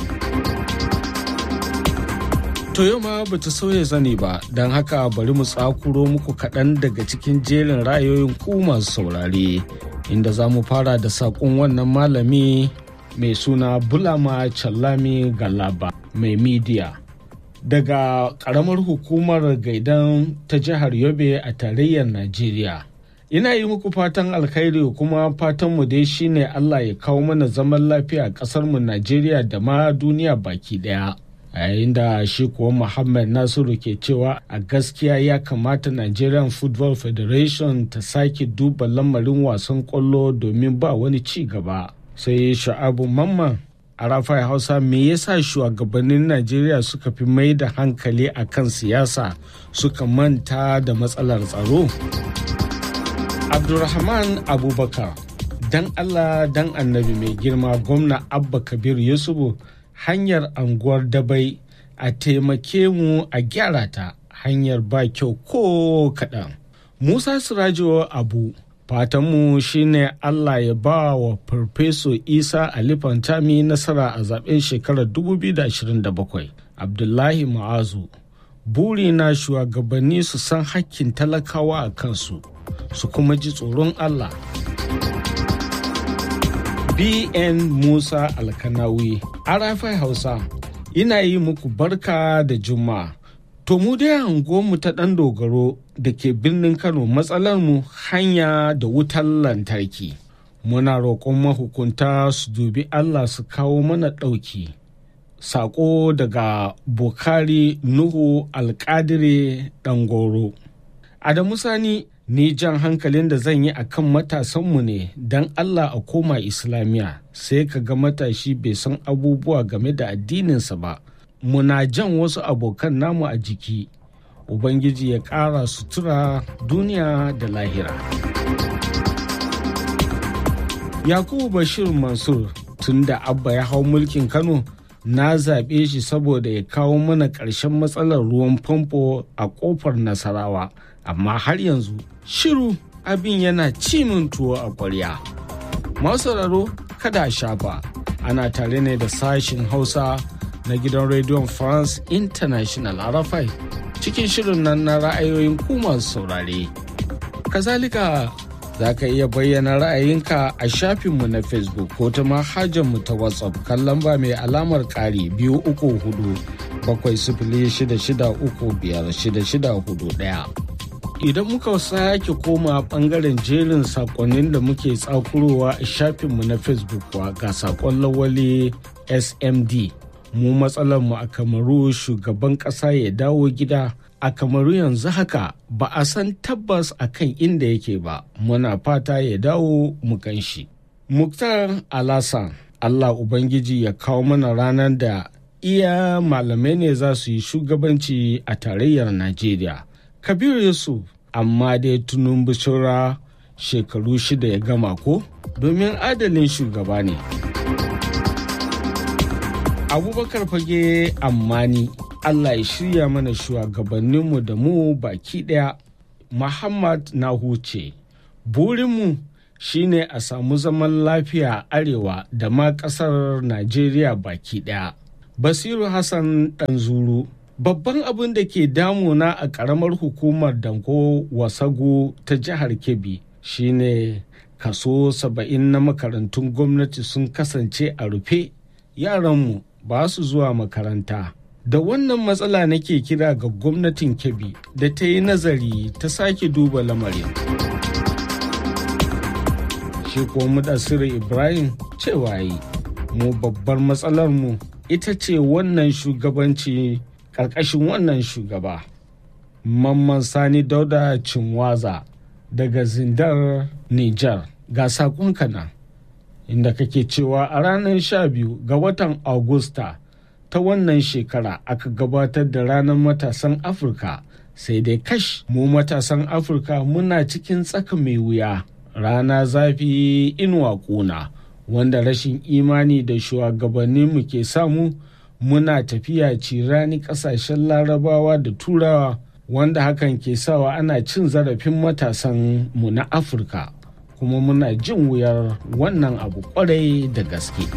To yau ma bata sauya zane ba, don haka bari mu tsakuro muku kaɗan daga cikin jerin ra'ayoyin ku masu saurare, inda za mu fara da saƙon wannan malami mai suna Bulama Challami Galaba mai midiya. Daga ƙaramar hukumar gaidan ta jihar Yobe a tarayyar Najeriya. Ina yi muku fatan alkhairi kuma fatanmu dai shine Allah ya kawo mana zaman lafiya a ƙasarmu Najeriya da ma duniya baki ɗaya. a yayin da shi kuwa muhammad nasiru ke cewa a gaskiya ya kamata nigerian football federation ta sake duba lamarin wasan kwallo domin ba wani ci gaba sai sha'abu mamman a rafai hausa me yasa shugabannin najeriya suka fi mai da hankali a kan siyasa suka manta da matsalar tsaro abdulrahman abubakar dan allah dan annabi mai girma gwamna abba kabir yusufu hanyar anguwar dabai a taimake mu a gyara ta hanyar ba kyau ko kaɗan. Musa Sirajo Abu fatanmu shine Allah ya ba wa Farfeso Isa Ali Fantami nasara a zaben shekarar 2027. Abdullahi Ma'azu buri na shugabanni su san hakkin talakawa a kansu su kuma ji tsoron Allah. BN Musa Alkanawi, Arafai Hausa, ina yi muku barka da Juma'a. To mu dai mu ta ɗan dogaro da ke birnin Kano matsalar mu hanya da wutar lantarki. Muna roƙon mahukunta su dubi Allah su kawo mana ɗauki. Saƙo daga Bukari Nuhu Alƙadire Ɗangoro. Adamu Sani ni jan hankalin da zan yi a kan matasanmu ne don Allah a koma Islamiyya sai ka ga matashi bai san abubuwa game da addininsa ba. Muna jan wasu abokan namu a jiki. Ubangiji ya ƙara sutura duniya da lahira. Yakubu Bashir Mansur tun da Abba ya hau mulkin Kano na zaɓe shi saboda ya kawo mana ƙarshen matsalar ruwan famfo a ƙofar Nasarawa. amma har yanzu shiru abin yana cimin tuwo a ƙwarya. Masu sauraro kada a shafa ana tare ne da sashin Hausa na gidan rediyon France International Arafai cikin shirin nan na ra'ayoyin ku masu saurare. Kazalika za ka iya bayyana ra'ayinka a shafinmu na Facebook ko ta mu ta WhatsApp kan lamba mai alamar ƙari biyu uku hudu bakwai sifili shida shida uku biyar shida shida hudu ɗaya. Idan muka sake koma bangaren jerin sakonnin da muke tsakurowa a shafinmu na Facebook kuwa ga sakon lawali SMD. Mu matsalarmu a kamaru shugaban ƙasa ya dawo gida a kamaru yanzu haka ba a san tabbas a kan inda yake ba muna fata ya dawo mu shi. Muktar Alasan Allah Ubangiji ya kawo mana ranar da iya malamai ne za su yi shugabanci a tarayyar Najeriya. Kabiru Yusuf amma dai tunun bishira shekaru shida ya gama ko domin adalin shugaba ne. Abubakar fage ammani Allah ya shirya mana shugabanninmu da mu baki ɗaya. Muhammad na huce, burinmu shine a samu zaman lafiya arewa da ma ƙasar Najeriya baki ɗaya. Basiru Hassan Ɗanzuru, babban abin da ke damuna a ƙaramar hukumar Danko Wasago ta jihar Kebbi shine kaso saba'in na makarantun gwamnati sun kasance a rufe yaranmu ba su zuwa makaranta. da wannan matsala nake kira ga gwamnatin kebbi da ta yi nazari ta sake duba lamarin shi kuwa mudassir ibrahim cewa yi mu babbar matsalar mu ita ce wannan shugabanci ƙarƙashin wannan shugaba mamman sani dauda cinwaza daga zindar niger ga saƙonka nan inda kake cewa a ranar 12 ga watan agusta ta wannan shekara aka gabatar da ranar matasan afirka sai dai kash mu matasan afirka muna cikin tsaka mai wuya rana zafi inuwa kuna wanda rashin imani da shugabanninmu ke samu muna tafiya cirani kasashen larabawa da turawa wanda hakan ke sawa ana cin zarafin matasan mu na afirka kuma muna jin wuyar wannan abu kwarai da gaske.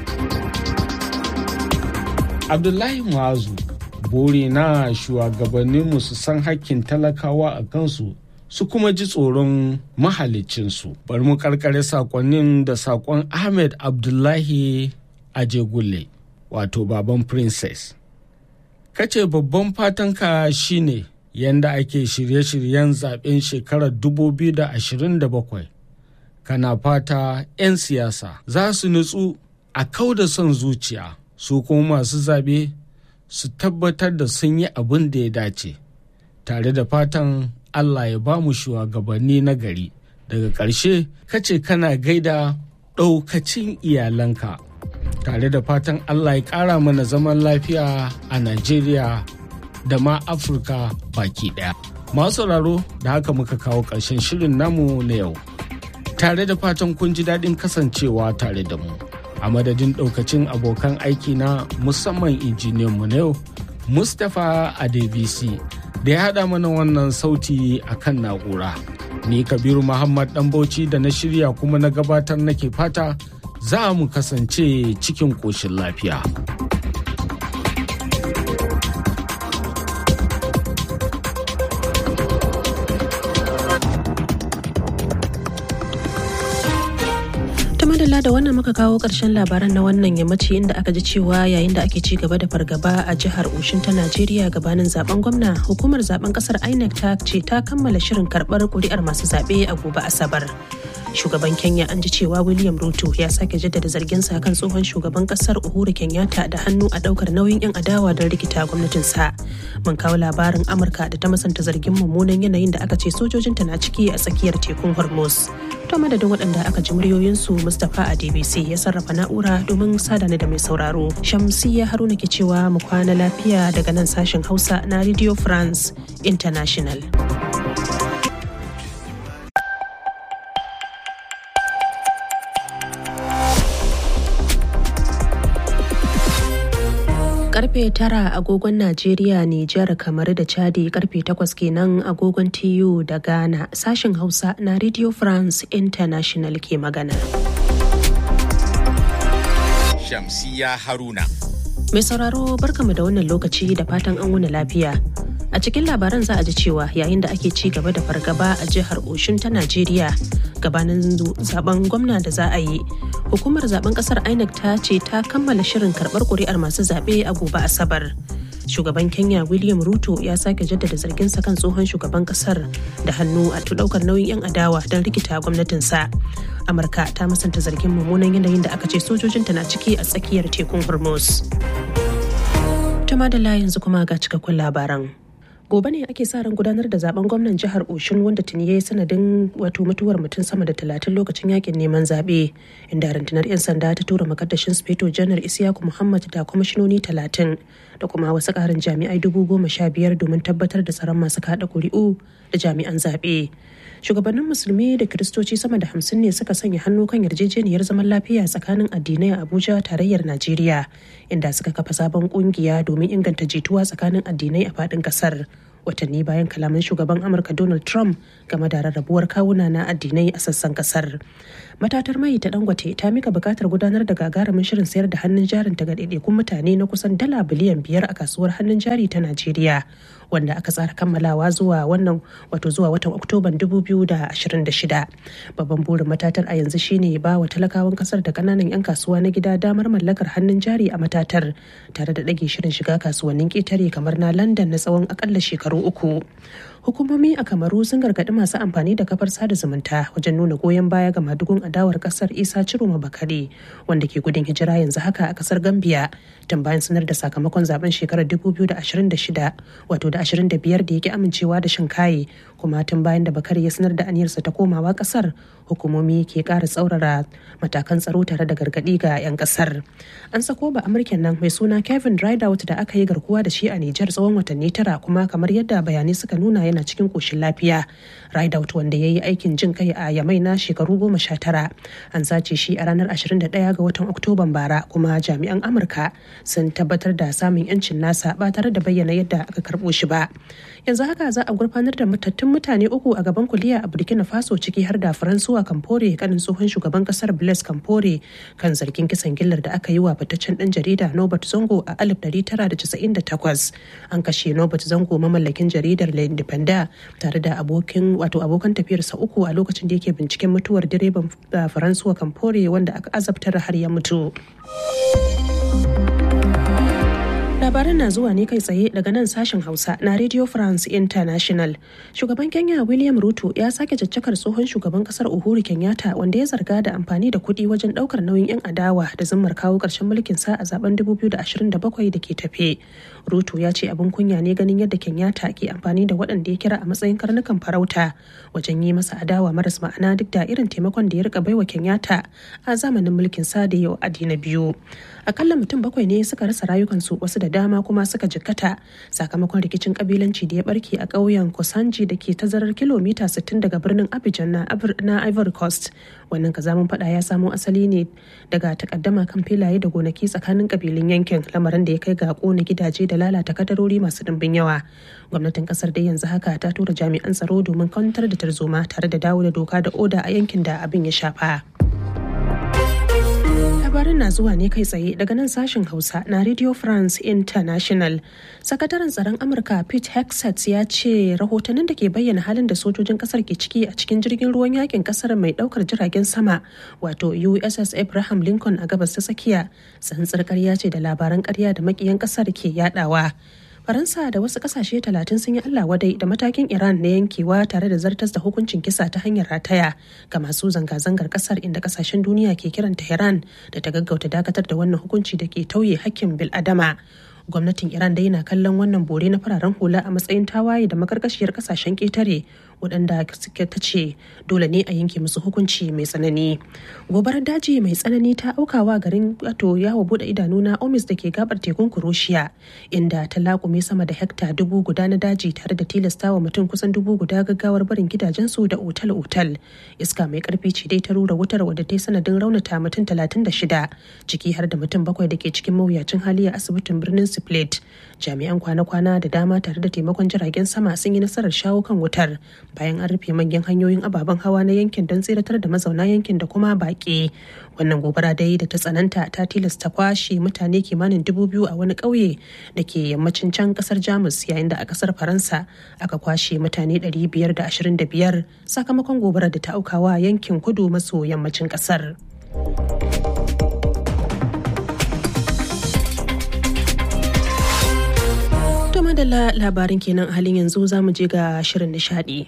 abdullahi muazu bore na shugabanninmu su san hakkin talakawa a kansu su kuma ji tsoron mahalicinsu bari mu karkare sakonnin da sakon ahmed abdullahi ajegulle wato baban princess kace babban fatanka shine yanda ake shirye-shiryen zaben shekarar 2027 kana fata 'yan siyasa za su nutsu a kau da son zuciya su kuma masu zaɓe su tabbatar da sun yi abin da ya dace tare da fatan allah ya ba mu shugabanni na gari daga ƙarshe kace kana gaida ɗaukacin iyalanka tare da fatan allah ya ƙara mana zaman lafiya a najeriya da ma afirka baki ɗaya masu sauraro da haka muka kawo ƙarshen shirin namu na yau tare da fatan kun ji daɗin kasancewa tare da mu a madadin daukacin abokan aiki na musamman injiniyan mu na yau mustapha adebisi da ya haɗa mana wannan sauti a kan na'ura ni kabiru muhammad dan bauchi da na shirya kuma na gabatar nake fata za mu kasance cikin ƙoshin lafiya. madalla da wannan muka kawo ƙarshen labaran na wannan yammaci inda aka ji cewa yayin da ake ci gaba da fargaba a jihar Oshin ta Najeriya gabanin zaben gwamna hukumar zaben kasar INEC ta ce ta kammala shirin karɓar kuri'ar masu zaɓe a gobe Asabar. Shugaban Kenya an ji cewa William Ruto ya sake jaddada zarginsa kan tsohon shugaban kasar Uhuru Kenyatta da hannu a ɗaukar nauyin 'yan adawa don rikita gwamnatinsa. Mun kawo labarin Amurka da ta masanta zargin mummunan yanayin da aka ce sojojinta na ciki a tsakiyar tekun Hormuz. To madadin waɗanda aka ji muryoyinsu Mustapha a DBC ya sarrafa na'ura domin sadana da mai sauraro. Shamsiyya Haruna ke cewa mu kwana lafiya daga nan sashen Hausa na Radio France International. karfe tara agogon Najeriya, Nijar, kamar da Chadi karfe takwas kenan agogon TU da Ghana sashen Hausa na Radio France International ke magana. Shamsiya Haruna. Mai sauraro barkamu da wannan lokaci da fatan an wuni lafiya. A cikin labaran za a ji cewa yayin da ake ci gaba da fargaba a jihar Oshun ta Najeriya gabanin zaben gwamna da za a yi. Hukumar zaben kasar INEC ta ce ta kammala shirin karbar kuri'ar masu zaɓe a gobe Asabar. Shugaban Kenya William Ruto ya sake jaddada zarginsa kan tsohon shugaban kasar da hannu a daukar nauyin 'yan adawa don rikita gwamnatinsa. Amurka ta musanta zargin mummunan yanayin da aka ce sojojinta na ciki a tsakiyar tekun Hormuz. Tuma da yanzu kuma ga cikakkun labaran. gobe ne ake sa ran gudanar da zaben gwamnan jihar oshun wanda tuni ya yi sanadin wato mutuwar mutum sama da talatin lokacin yakin neman zaɓe inda rundunar 'yan sanda ta tura makaddashin speto janar isiyaku muhammad da kwamishinoni talatin da kuma wasu ƙarin jami'ai dubu goma sha biyar domin tabbatar da tsaron masu kaɗa ƙuri'u da jami'an zaɓe shugabannin musulmi da kiristoci sama da hamsin ne suka sanya hannu kan yarjejeniyar zaman lafiya tsakanin addinai a abuja tarayyar najeriya inda suka kafa sabon kungiya domin inganta jituwa tsakanin addinai a faɗin ƙasar watanni bayan kalaman shugaban amurka donald trump game da rarrabuwar kawuna na addinai a sassan kasar matatar mai ta dangote ta mika bukatar gudanar da gagarumin shirin sayar da hannun jarin ta ga ɗaiɗaikun mutane na kusan dala biliyan biyar a kasuwar hannun jari ta najeriya wanda aka tsara kammalawa zuwa wannan wato zuwa watan oktoban 2026 babban burin matatar a yanzu shine ba wa talakawan kasar da kananan 'yan kasuwa na gida damar mallakar hannun jari a matatar tare da ɗage shirin shiga kasuwannin ƙetare kamar na london na tsawon akalla shekaru uku hukumomi a kamaru sun gargaɗi masu amfani da kafar sada zumunta wajen nuna goyon baya ga madugun adawar kasar isa ciroma bakare wanda ke gudun hijira yanzu haka a kasar gambia tun bayan sanar da sakamakon zaben shekarar 2026 wato da 25 da yake amincewa da shinkaye kuma tun bayan da bakare ya sanar da aniyarsa ta komawa kasar hukumomi ke ƙara tsaurara matakan tsaro tare da gargaɗi ga 'yan kasar an sako ba amurken nan mai suna kevin rideout da aka yi garkuwa da shi a nijar tsawon watanni tara kuma kamar yadda bayanai suka nuna yana cikin koshin lafiya rideout wanda ya yi aikin jin kai a yamai na shekaru goma sha tara an sace shi a ranar 21 ga watan oktoban bara kuma jami'an amurka sun tabbatar da samun yancin nasa ba tare da bayyana yadda aka karbo shi ba yanzu haka za a gurfanar da matattun mutane uku a gaban kuliya a burkina faso ciki har da faransuwa kamfore kanin tsohon shugaban kasar blaise kamfore kan zargin kisan gillar da aka yi wa fitaccen dan jarida nobert zongo a 1998 an kashe nobert zongo mamallakin jaridar le independent tare da abokin wato abokan tafiyarsa uku a lokacin da yake binciken mutuwar direban faransuwa kamfore wanda aka azabtar har ya mutu labaran na zuwa ne kai tsaye daga nan sashen hausa na radio france international shugaban kenya william ruto ya sake caccakar tsohon shugaban kasar uhuru kenyatta wanda ya zarga da amfani da kuɗi wajen ɗaukar nauyin 'yan adawa da zimmar kawo ƙarshen mulkin sa a zaben 2027 da ke tafe ruto ya ce abin kunya ne ganin yadda kenyatta ke amfani da waɗanda ya kira a matsayin karnukan farauta wajen yi masa adawa maras ma'ana duk da irin taimakon da ya rika baiwa kenyatta a zamanin mulkin sa da yau adi na biyu akalla mutum bakwai ne suka rasa rayukansu wasu da dama kuma suka jikkata sakamakon rikicin kabilanci da ya barke a ƙauyen kosanji da ke tazarar kilomita 60 daga birnin abidjan na ivory coast wannan kazamin fada ya samo asali ne daga takaddama kan filaye da gonaki tsakanin kabilun yankin lamarin da ya kai ga kona gidaje da lalata kadarori masu dimbin yawa gwamnatin kasar dai yanzu haka ta tura jami'an tsaro domin kwantar da tarzoma tare da dawo da doka da oda a yankin da abin ya shafa. labarin na zuwa ne kai tsaye daga nan sashen hausa na radio france international sakataren tsaron amurka pete hexet ya ce rahotannin da ke bayyana halin da sojojin kasar ke ciki a cikin jirgin ruwan yakin kasar mai daukar jiragen sama wato uss abraham lincoln a gabas ta tsakiya tsantsar karya ce da labaran karya da makiyan kasar ke yadawa faransa da wasu kasashe talatin sun yi allah wadai da matakin iran na yankewa tare da zartas da hukuncin kisa ta hanyar rataya ga masu zanga-zangar kasar inda kasashen duniya ke kiran tehran da ta gaggauta dakatar da wannan hukunci da ke tauye hakkin bil'adama gwamnatin iran dai na kallon wannan bore na fararen hula a matsayin tawaye da makarkashiyar kasashen ketare waɗanda suke ta ce dole ne a yanke musu hukunci mai tsanani gobarar daji mai tsanani ta aukawa garin wato yawo bude idanu na omis da ke gabar tekun kuroshiya inda ta laƙume sama da hekta dubu guda na daji tare da tilastawa mutum kusan dubu guda gaggawar barin gidajensu da otal-otal iska mai karfi ce dai ta rura wutar wadda ta yi sanadin raunata mutum talatin da shida ciki har da mutum bakwai da ke cikin mawuyacin hali a asibitin birnin split jami'an kwana-kwana da dama tare da taimakon jiragen sama sun yi nasarar shawo kan wutar bayan an rufe manyan hanyoyin ababen hawa na yankin don tseratar da mazauna yankin da kuma baƙi wannan gobara dai da ta tsananta ta tilasta kwashe mutane kimanin dubu biyu a wani ƙauye da ke yammacin can ƙasar jamus yayin da a ƙasar faransa aka kwashe mutane 525 sakamakon gobarar da ta aukawa yankin kudu maso yammacin ƙasar. To madalla labarin kenan a halin yanzu za mu je ga shirin nishadi.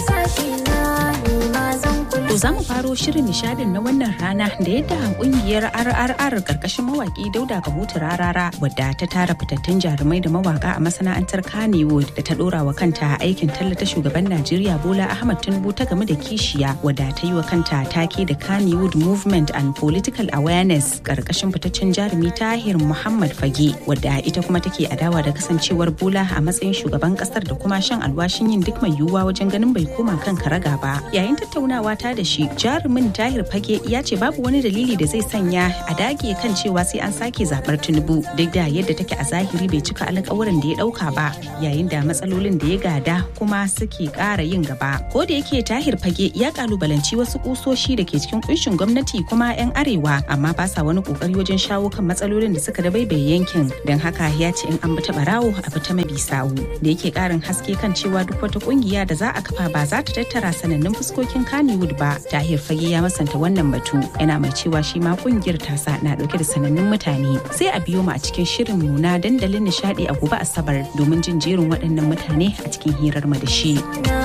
To za mu faro shirin nishadin na wannan rana da yadda kungiyar RRR karkashin mawaki Dauda Kabutu Rarara wadda ta tara fitattun jarumai da mawaka a masana'antar Kannywood da ta dora wa kanta aikin tallata shugaban Najeriya Bola Ahmad Tinubu ta game da kishiya wadda ta yi wa kanta take da Kannywood Movement and Political Awareness karkashin fitaccen jarumi Tahir Muhammad Fage wadda ita kuma take adawa da kasancewar Bola a matsayin shugaban kasar da kuma shan alwashin yin duk mai yiwuwa wajen ganin bai koma kan karaga ba. Yayin tattaunawa ta da shi jarumin tahir fage ya ce babu wani dalili da zai sanya a dage kan cewa sai an sake zabar tinubu duk da yadda take a zahiri bai cika alƙawarin da ya ɗauka ba yayin da matsalolin da ya gada kuma suke ƙara yin gaba ko da yake tahir fage ya kalubalanci wasu kusoshi da ke cikin kunshin gwamnati kuma 'yan arewa amma ba sa wani kokari wajen shawo kan matsalolin da suka dabaibaye yankin don haka ya ce in an bi ta barawo a bi ta mabi sawu da yake ƙarin haske kan cewa duk wata kungiya da za a kafa ba za ta tattara sanannun fuskokin Kannywood ba tahir fage ya masanta wannan batu yana mai cewa shi ma kungiyar tasa na dauke da sanannun mutane sai a biyo mu a cikin shirin mu na dandalin nishadi a gobe asabar domin jin jerin waɗannan mutane a cikin hirar mu da shi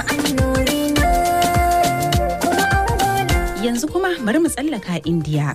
yanzu kuma bari mu tsallaka indiya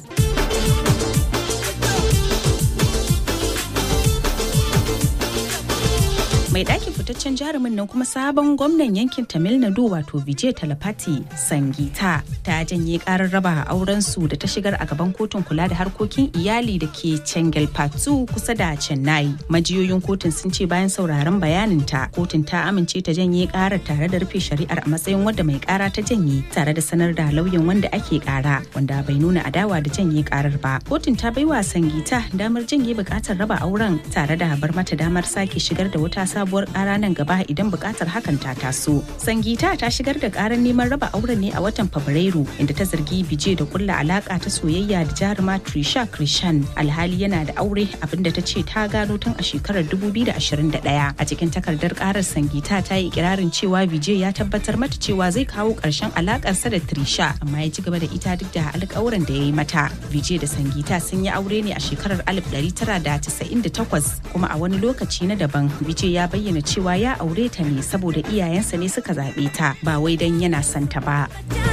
mai ɗakin fitaccen jarumin nan kuma sabon gwamnan yankin tamil nadu wato vijay talapati sangita ta janye karar raba auren su da ta shigar a gaban kotun kula da harkokin iyali da ke chengalpattu kusa da chennai majiyoyin kotun sun ce bayan sauraron bayanin ta kotun ta amince ta janye karar tare da rufe shari'ar a matsayin wadda mai kara ta janye tare da sanar da lauyan wanda ake kara wanda bai nuna adawa da janye karar ba kotun ta baiwa sangita damar janye bukatar raba auren tare da bar mata damar sake shigar da wata sabuwar kara nan gaba idan bukatar hakan ta taso. Sangita ta shigar da karar neman raba auren ne a watan Fabrairu inda ta zargi Bije da kulla alaka ta soyayya da jaruma Trisha Krishan alhali yana da aure abinda ta ce ta gano tun a shekarar 2021. A cikin takardar karar Sangita ta yi ikirarin cewa Bije ya tabbatar mata cewa zai kawo karshen alakarsa da Trisha amma ya ci gaba da ita duk da alƙawuran da ya yi mata. Bije da Sangita sun yi aure ne a shekarar 1998 kuma a wani lokaci na daban Bije ya bayyana cewa ya aure ta ne saboda iyayensa ne suka zaɓe ta ba wai don yana son ta ba.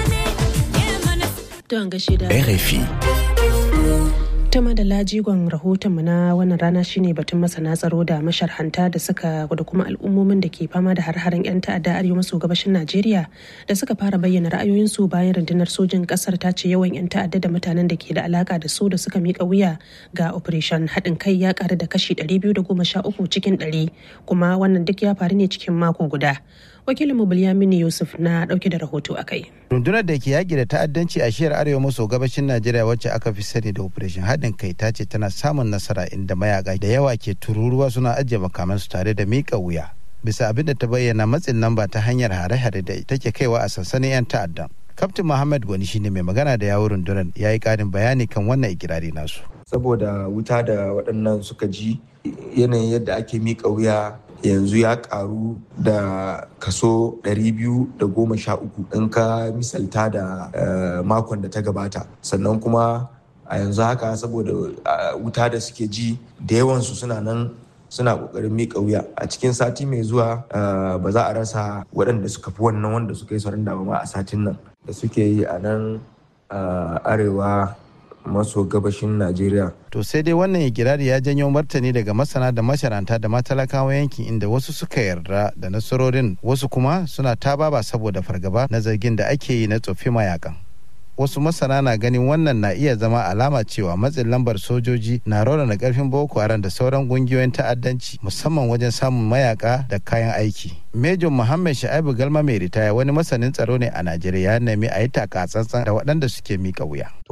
RFI. ta madala jigon rahotonmu na wannan rana shine batun masana tsaro da masharhanta da suka da kuma al'ummomin da ke fama da har-haren 'yan ta'adda arewa maso gabashin najeriya da suka fara bayyana ra'ayoyinsu bayan rundunar sojin kasar ta ce yawan 'yan ta'adda da mutanen da ke da alaka da su da suka mika wuya ga operation haɗin kai ya ƙaru da kashi 213 cikin 100 kuma wannan duk ya faru ne cikin mako guda wakilin mu Bilyamini Yusuf na dauke da rahoto a kai. Rundunar da ke yaƙi da ta'addanci a shiyar arewa maso gabashin Najeriya wacce aka fi sani da Operation haɗin kai ta ce tana samun nasara inda mayaka da yawa ke tururuwa suna ajiye makamansu tare da miƙa wuya. Bisa abin da ta bayyana matsin lamba ta hanyar hare-hare da take kaiwa a sansanin 'yan ta'addan. Kaftin Muhammad Gwani shine mai magana da yawun rundunar ya yi ƙarin bayani kan wannan ikirari nasu. Saboda wuta da waɗannan suka ji yanayin yadda ake miƙa wuya yanzu ya karu da kaso 213 in ka misalta da makon da ta gabata sannan kuma a yanzu haka saboda wuta da suke ji da yawansu suna nan suna kokarin miƙa wuya a cikin sati mai zuwa ba za a rasa waɗanda suka fi wannan wanda suka yi sauran da ma a satin nan da suke yi a nan arewa maso gabashin Najeriya. To sai dai wannan ikirari ya janyo martani daga masana da masharanta da matalakawa yankin inda wasu suka yarda da nasarorin wasu kuma suna ta baba saboda fargaba na zargin da ake yi na tsofi mayakan. Wasu masana na ganin wannan na iya zama alama cewa matsin lambar sojoji na raunana karfin Boko Haram da sauran kungiyoyin ta'addanci musamman wajen samun mayaka da kayan aiki. Major Muhammad Sha'ibu Galma mai ritaya wani masanin tsaro ne a Najeriya ya nemi a yi taka tsantsan da waɗanda suke mika wuya.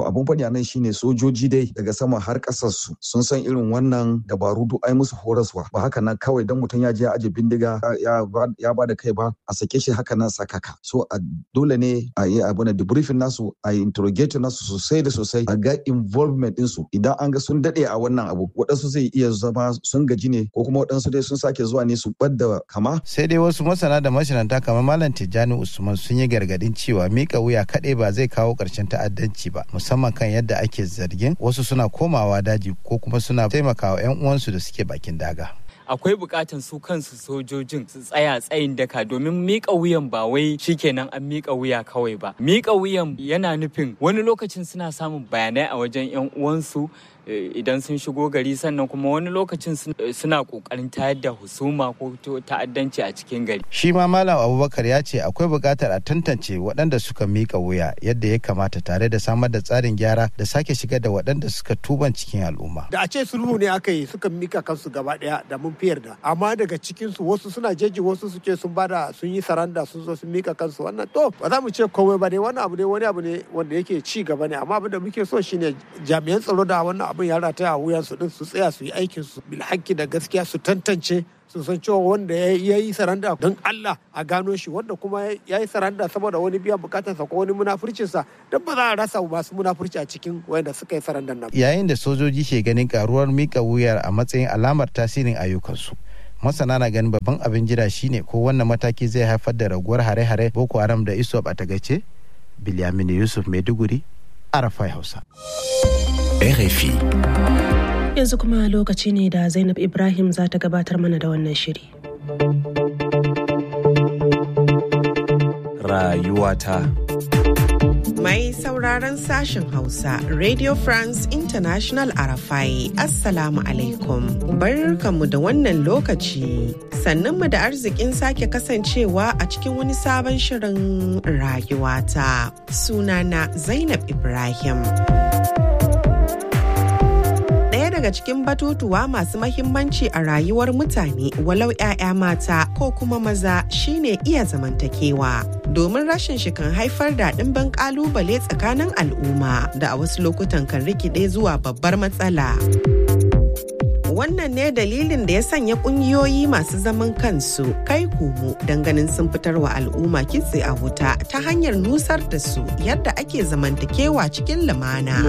to abun faɗi nan shine sojoji dai daga sama har ƙasar su sun san irin wannan dabaru duk ai musu horaswa ba haka nan kawai dan mutum ya je ya aje bindiga ya ya ba da kai ba a sake shi haka nan sakaka so a dole ne a yi abu na debriefing nasu a yi interrogate nasu sosai da sosai a ga involvement ɗinsu idan an ga sun daɗe a wannan abu waɗansu zai iya zama sun gaji ne ko kuma waɗansu dai sun sake zuwa ne su ɓadda kama. sai dai wasu masana da mashinanta kamar malam tijjani usman sun yi gargaɗin cewa mika wuya kaɗai ba zai kawo ƙarshen ta'addanci ba musamman kan yadda ake zargin wasu suna komawa daji ko kuma suna taimakawa 'yan uwansu da suke bakin daga. akwai bukatan su kansu sojojin su tsaya tsayin daka domin mika wuyan ba wai shikenan an mika wuya kawai ba mika wuyan yana nufin wani lokacin suna samun bayanai a wajen yan uwansu idan sun shigo gari sannan kuma wani lokacin suna kokarin tayar da husuma ko ta'addanci a cikin gari shi ma malam abubakar ya ce akwai buƙatar a tantance waɗanda suka mika wuya yadda ya kamata tare da samar da tsarin gyara da sake shigar da waɗanda suka tuban cikin al'umma da a ce sulhu ne aka yi suka mika kansu gaba ɗaya da mun fiyar da amma daga cikin su wasu suna jeji wasu su ce sun bada sun yi saranda sun zo sun mika kansu wannan to ba za mu ce komai ba ne wannan abu ne wani abu ne wanda yake ci gaba ne amma abin da muke so shine jami'an tsaro da wannan abin ya rataya a wuyan su din su tsaya su yi aikin su bilhaki da gaskiya su tantance su san cewa wanda ya yi saranda don Allah a gano shi wanda kuma ya yi saranda saboda wani biyan bukatarsa ko wani munafurcinsa don ba za a rasa masu munafurci a cikin wanda suka yi sarandan nan. Yayin da sojoji ke ganin karuwar mika wuyar a matsayin alamar tasirin ayyukansu. masana na ganin babban abin jira shine ko wannan mataki zai haifar da raguwar hare-hare boko haram da isop a tagace bilyamini yusuf maiduguri arafai hausa RFI. Yanzu kuma lokaci ne da Zainab Ibrahim za ta gabatar mana da wannan shiri. Rayuwata. Mai sauraron sashen Hausa, Radio France International Arafai, Assalamu alaikum. Barkanmu da wannan lokaci. Sannunmu da arzikin sake kasancewa a cikin wani sabon shirin rayuwata. Sunana Zainab Ibrahim. daga cikin batutuwa masu mahimmanci a rayuwar mutane walau 'ya'ya mata ko kuma maza shine iya zamantakewa domin rashin shi kan haifar da ɗimbin ƙalubale tsakanin al'umma da a wasu lokutan kan rikide zuwa babbar matsala. wannan ne dalilin da ya sanya kungiyoyi masu zaman kansu kai komo ganin sun fitar wa al'umma kitse a wuta ta hanyar nusar da su yadda ake zamantakewa cikin lumana.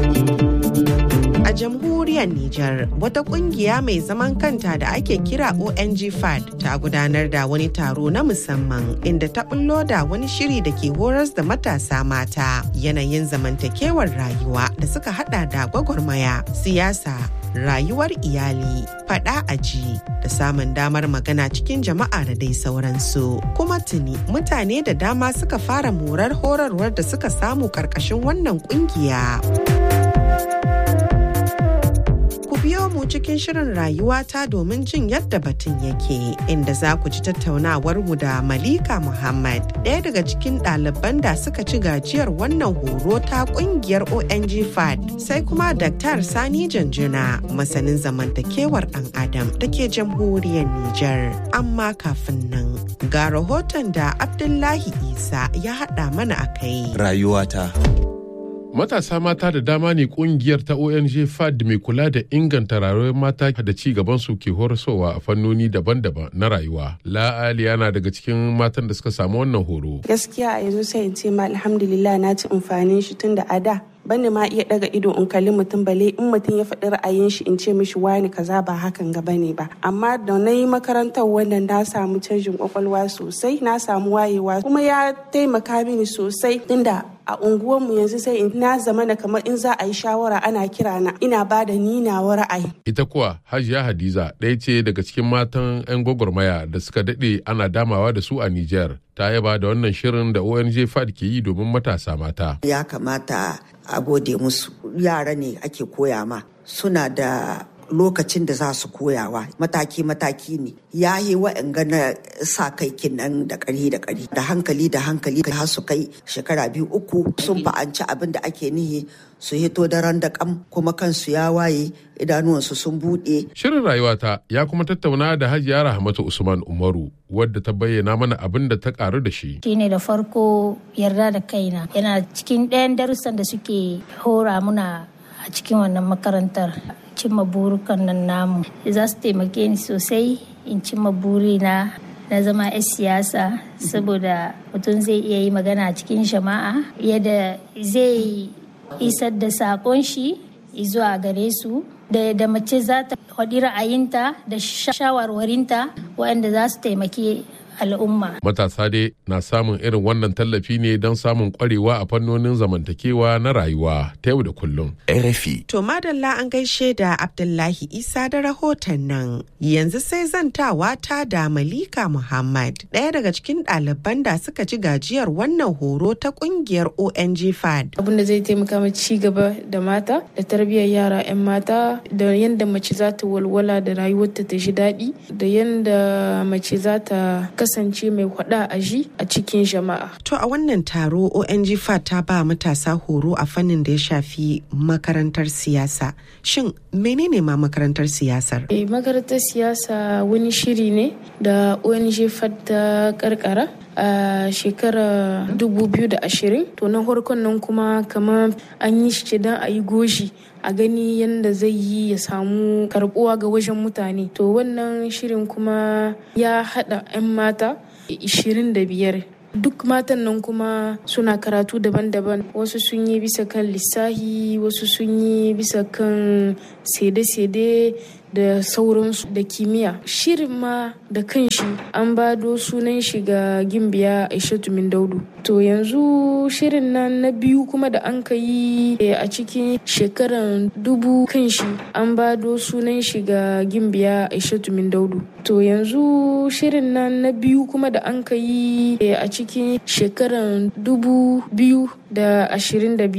A jamhuriyar Nijar, wata kungiya mai zaman kanta da ake kira ONG FAD ta gudanar da wani taro na musamman inda ta bullo da wani shiri da ke horas da matasa mata yanayin zamantakewar rayuwa da suka hada da gwagwarmaya, siyasa, rayuwar iyali, fada aji da samun damar magana cikin jama'a da dai sauransu. Kuma tuni mutane da dama suka fara morar horarwar da suka samu karkashin wannan kungiya. biyo mu cikin shirin rayuwata domin jin yadda batun yake inda za ku ji tattaunawar mu da Malika Muhammad ɗaya daga cikin ɗaliban da suka ci gajiyar wannan horo ta ƙungiyar ONG FAD sai kuma Dr. Sani Janjuna masanin zamantakewar ɗan Adam da ke jamhuriyar Nijar. Amma kafin nan ga rahoton da Abdullahi Isa ya haɗa mana a kai. Rayuwata. Matasa mata da dama ne kungiyar ta ONG FAD mai kula da inganta rayuwar mata da ci gaban su ke horaswa a fannoni daban-daban na rayuwa. La'ali yana daga cikin matan da suka samu wannan horo. Gaskiya a yanzu sai in ce ma alhamdulillah na ci amfanin shi tun da a da bani ma iya daga ido in kalli mutum bale in mutum ya faɗi ra'ayin shi in ce mishi wani kaza ba hakan ga bane ba amma da na yi makarantar wannan na samu canjin kwakwalwa sosai na samu wayewa kuma ya taimaka mini sosai tunda a unguwarmu yanzu sai in na zama na kamar in za a yi shawara ana kira na ina ba da ni nawa ra'ayi. Ita kuwa Hajiya Hadiza ɗaya ce daga cikin matan 'yan gwagwarmaya da suka daɗe ana damawa da su a Nijar. Ta yaba da wannan shirin da ONG FAD ke yi domin matasa mata. Ya kamata a gode musu yara ne ake koya ma suna da lokacin da za su koyawa mataki-mataki ne ya yi wa'anga na sa kai kinan da ƙari da ƙari da hankali da hankali har su kai shekara biyu uku sun fa'anci abin da ake nihi su hito daren da kam kuma kansu ya waye idanuwansu sun buɗe. Shirin rayuwata ya kuma tattauna da Hajiya Rahmatu Usman Umaru wadda ta bayyana mana abin da ta karu da shi. Shine da farko yarda da kaina yana cikin ɗayan darussan da suke hora muna a cikin wannan makarantar cimma burukan nan namu za su taimake ni sosai in cimma burina na zama 'yan siyasa saboda mutum zai iya yi magana a cikin jama'a yadda zai isar da sakon shi zuwa gare su da da mace za ta faɗi ra'ayinta da shawarwarinta waɗanda za su taimaki al'umma. Matasa dai na samun irin wannan tallafi ne don samun kwarewa a fannonin zamantakewa na rayuwa ta yau da kullum. RFI. To madalla an gaishe da Abdullahi Isa da rahoton nan. Yanzu sai zantawa ta da Malika Muhammad, ɗaya daga cikin ɗaliban da suka ci gajiyar wannan horo ta ƙungiyar ONG FAD. Abin da zai taimaka ma ci gaba da mata da tarbiyyar yara 'yan mata da yadda mace za ta walwala da rayuwarta ta ji daɗi da yadda mace za ta kasance mai hwada a ji a cikin jama'a. To a wannan taro ONG FAT ta ba matasa horo a fannin da ya shafi makarantar siyasa. Shin menene ma makarantar siyasar? E, makarantar siyasa wani shiri ne da ONG FAT ta karkara a shekarar 2020 to na farkon nan kuma kamar an yi shi don a yi goshi a gani yadda zai yi ya samu karbuwa ga wajen mutane to wannan shirin kuma ya hada 'yan mata 25 duk matan nan kuma suna karatu daban-daban wasu sun yi bisa kan lissahi wasu sun yi bisa kan sede-sede da sauransu da kimiyya shirin ma da kanshi an bado sunan shi ga gimbiya aishatu min daudu to yanzu shirin nan na biyu kuma da an ka yi a cikin shekaran dubu kanshi an bado sunan shi ga gimbiya aishatu min daudu to yanzu shirin nan na biyu kuma da an ka yi a cikin shekaran dubu biyu da ashirin da biyu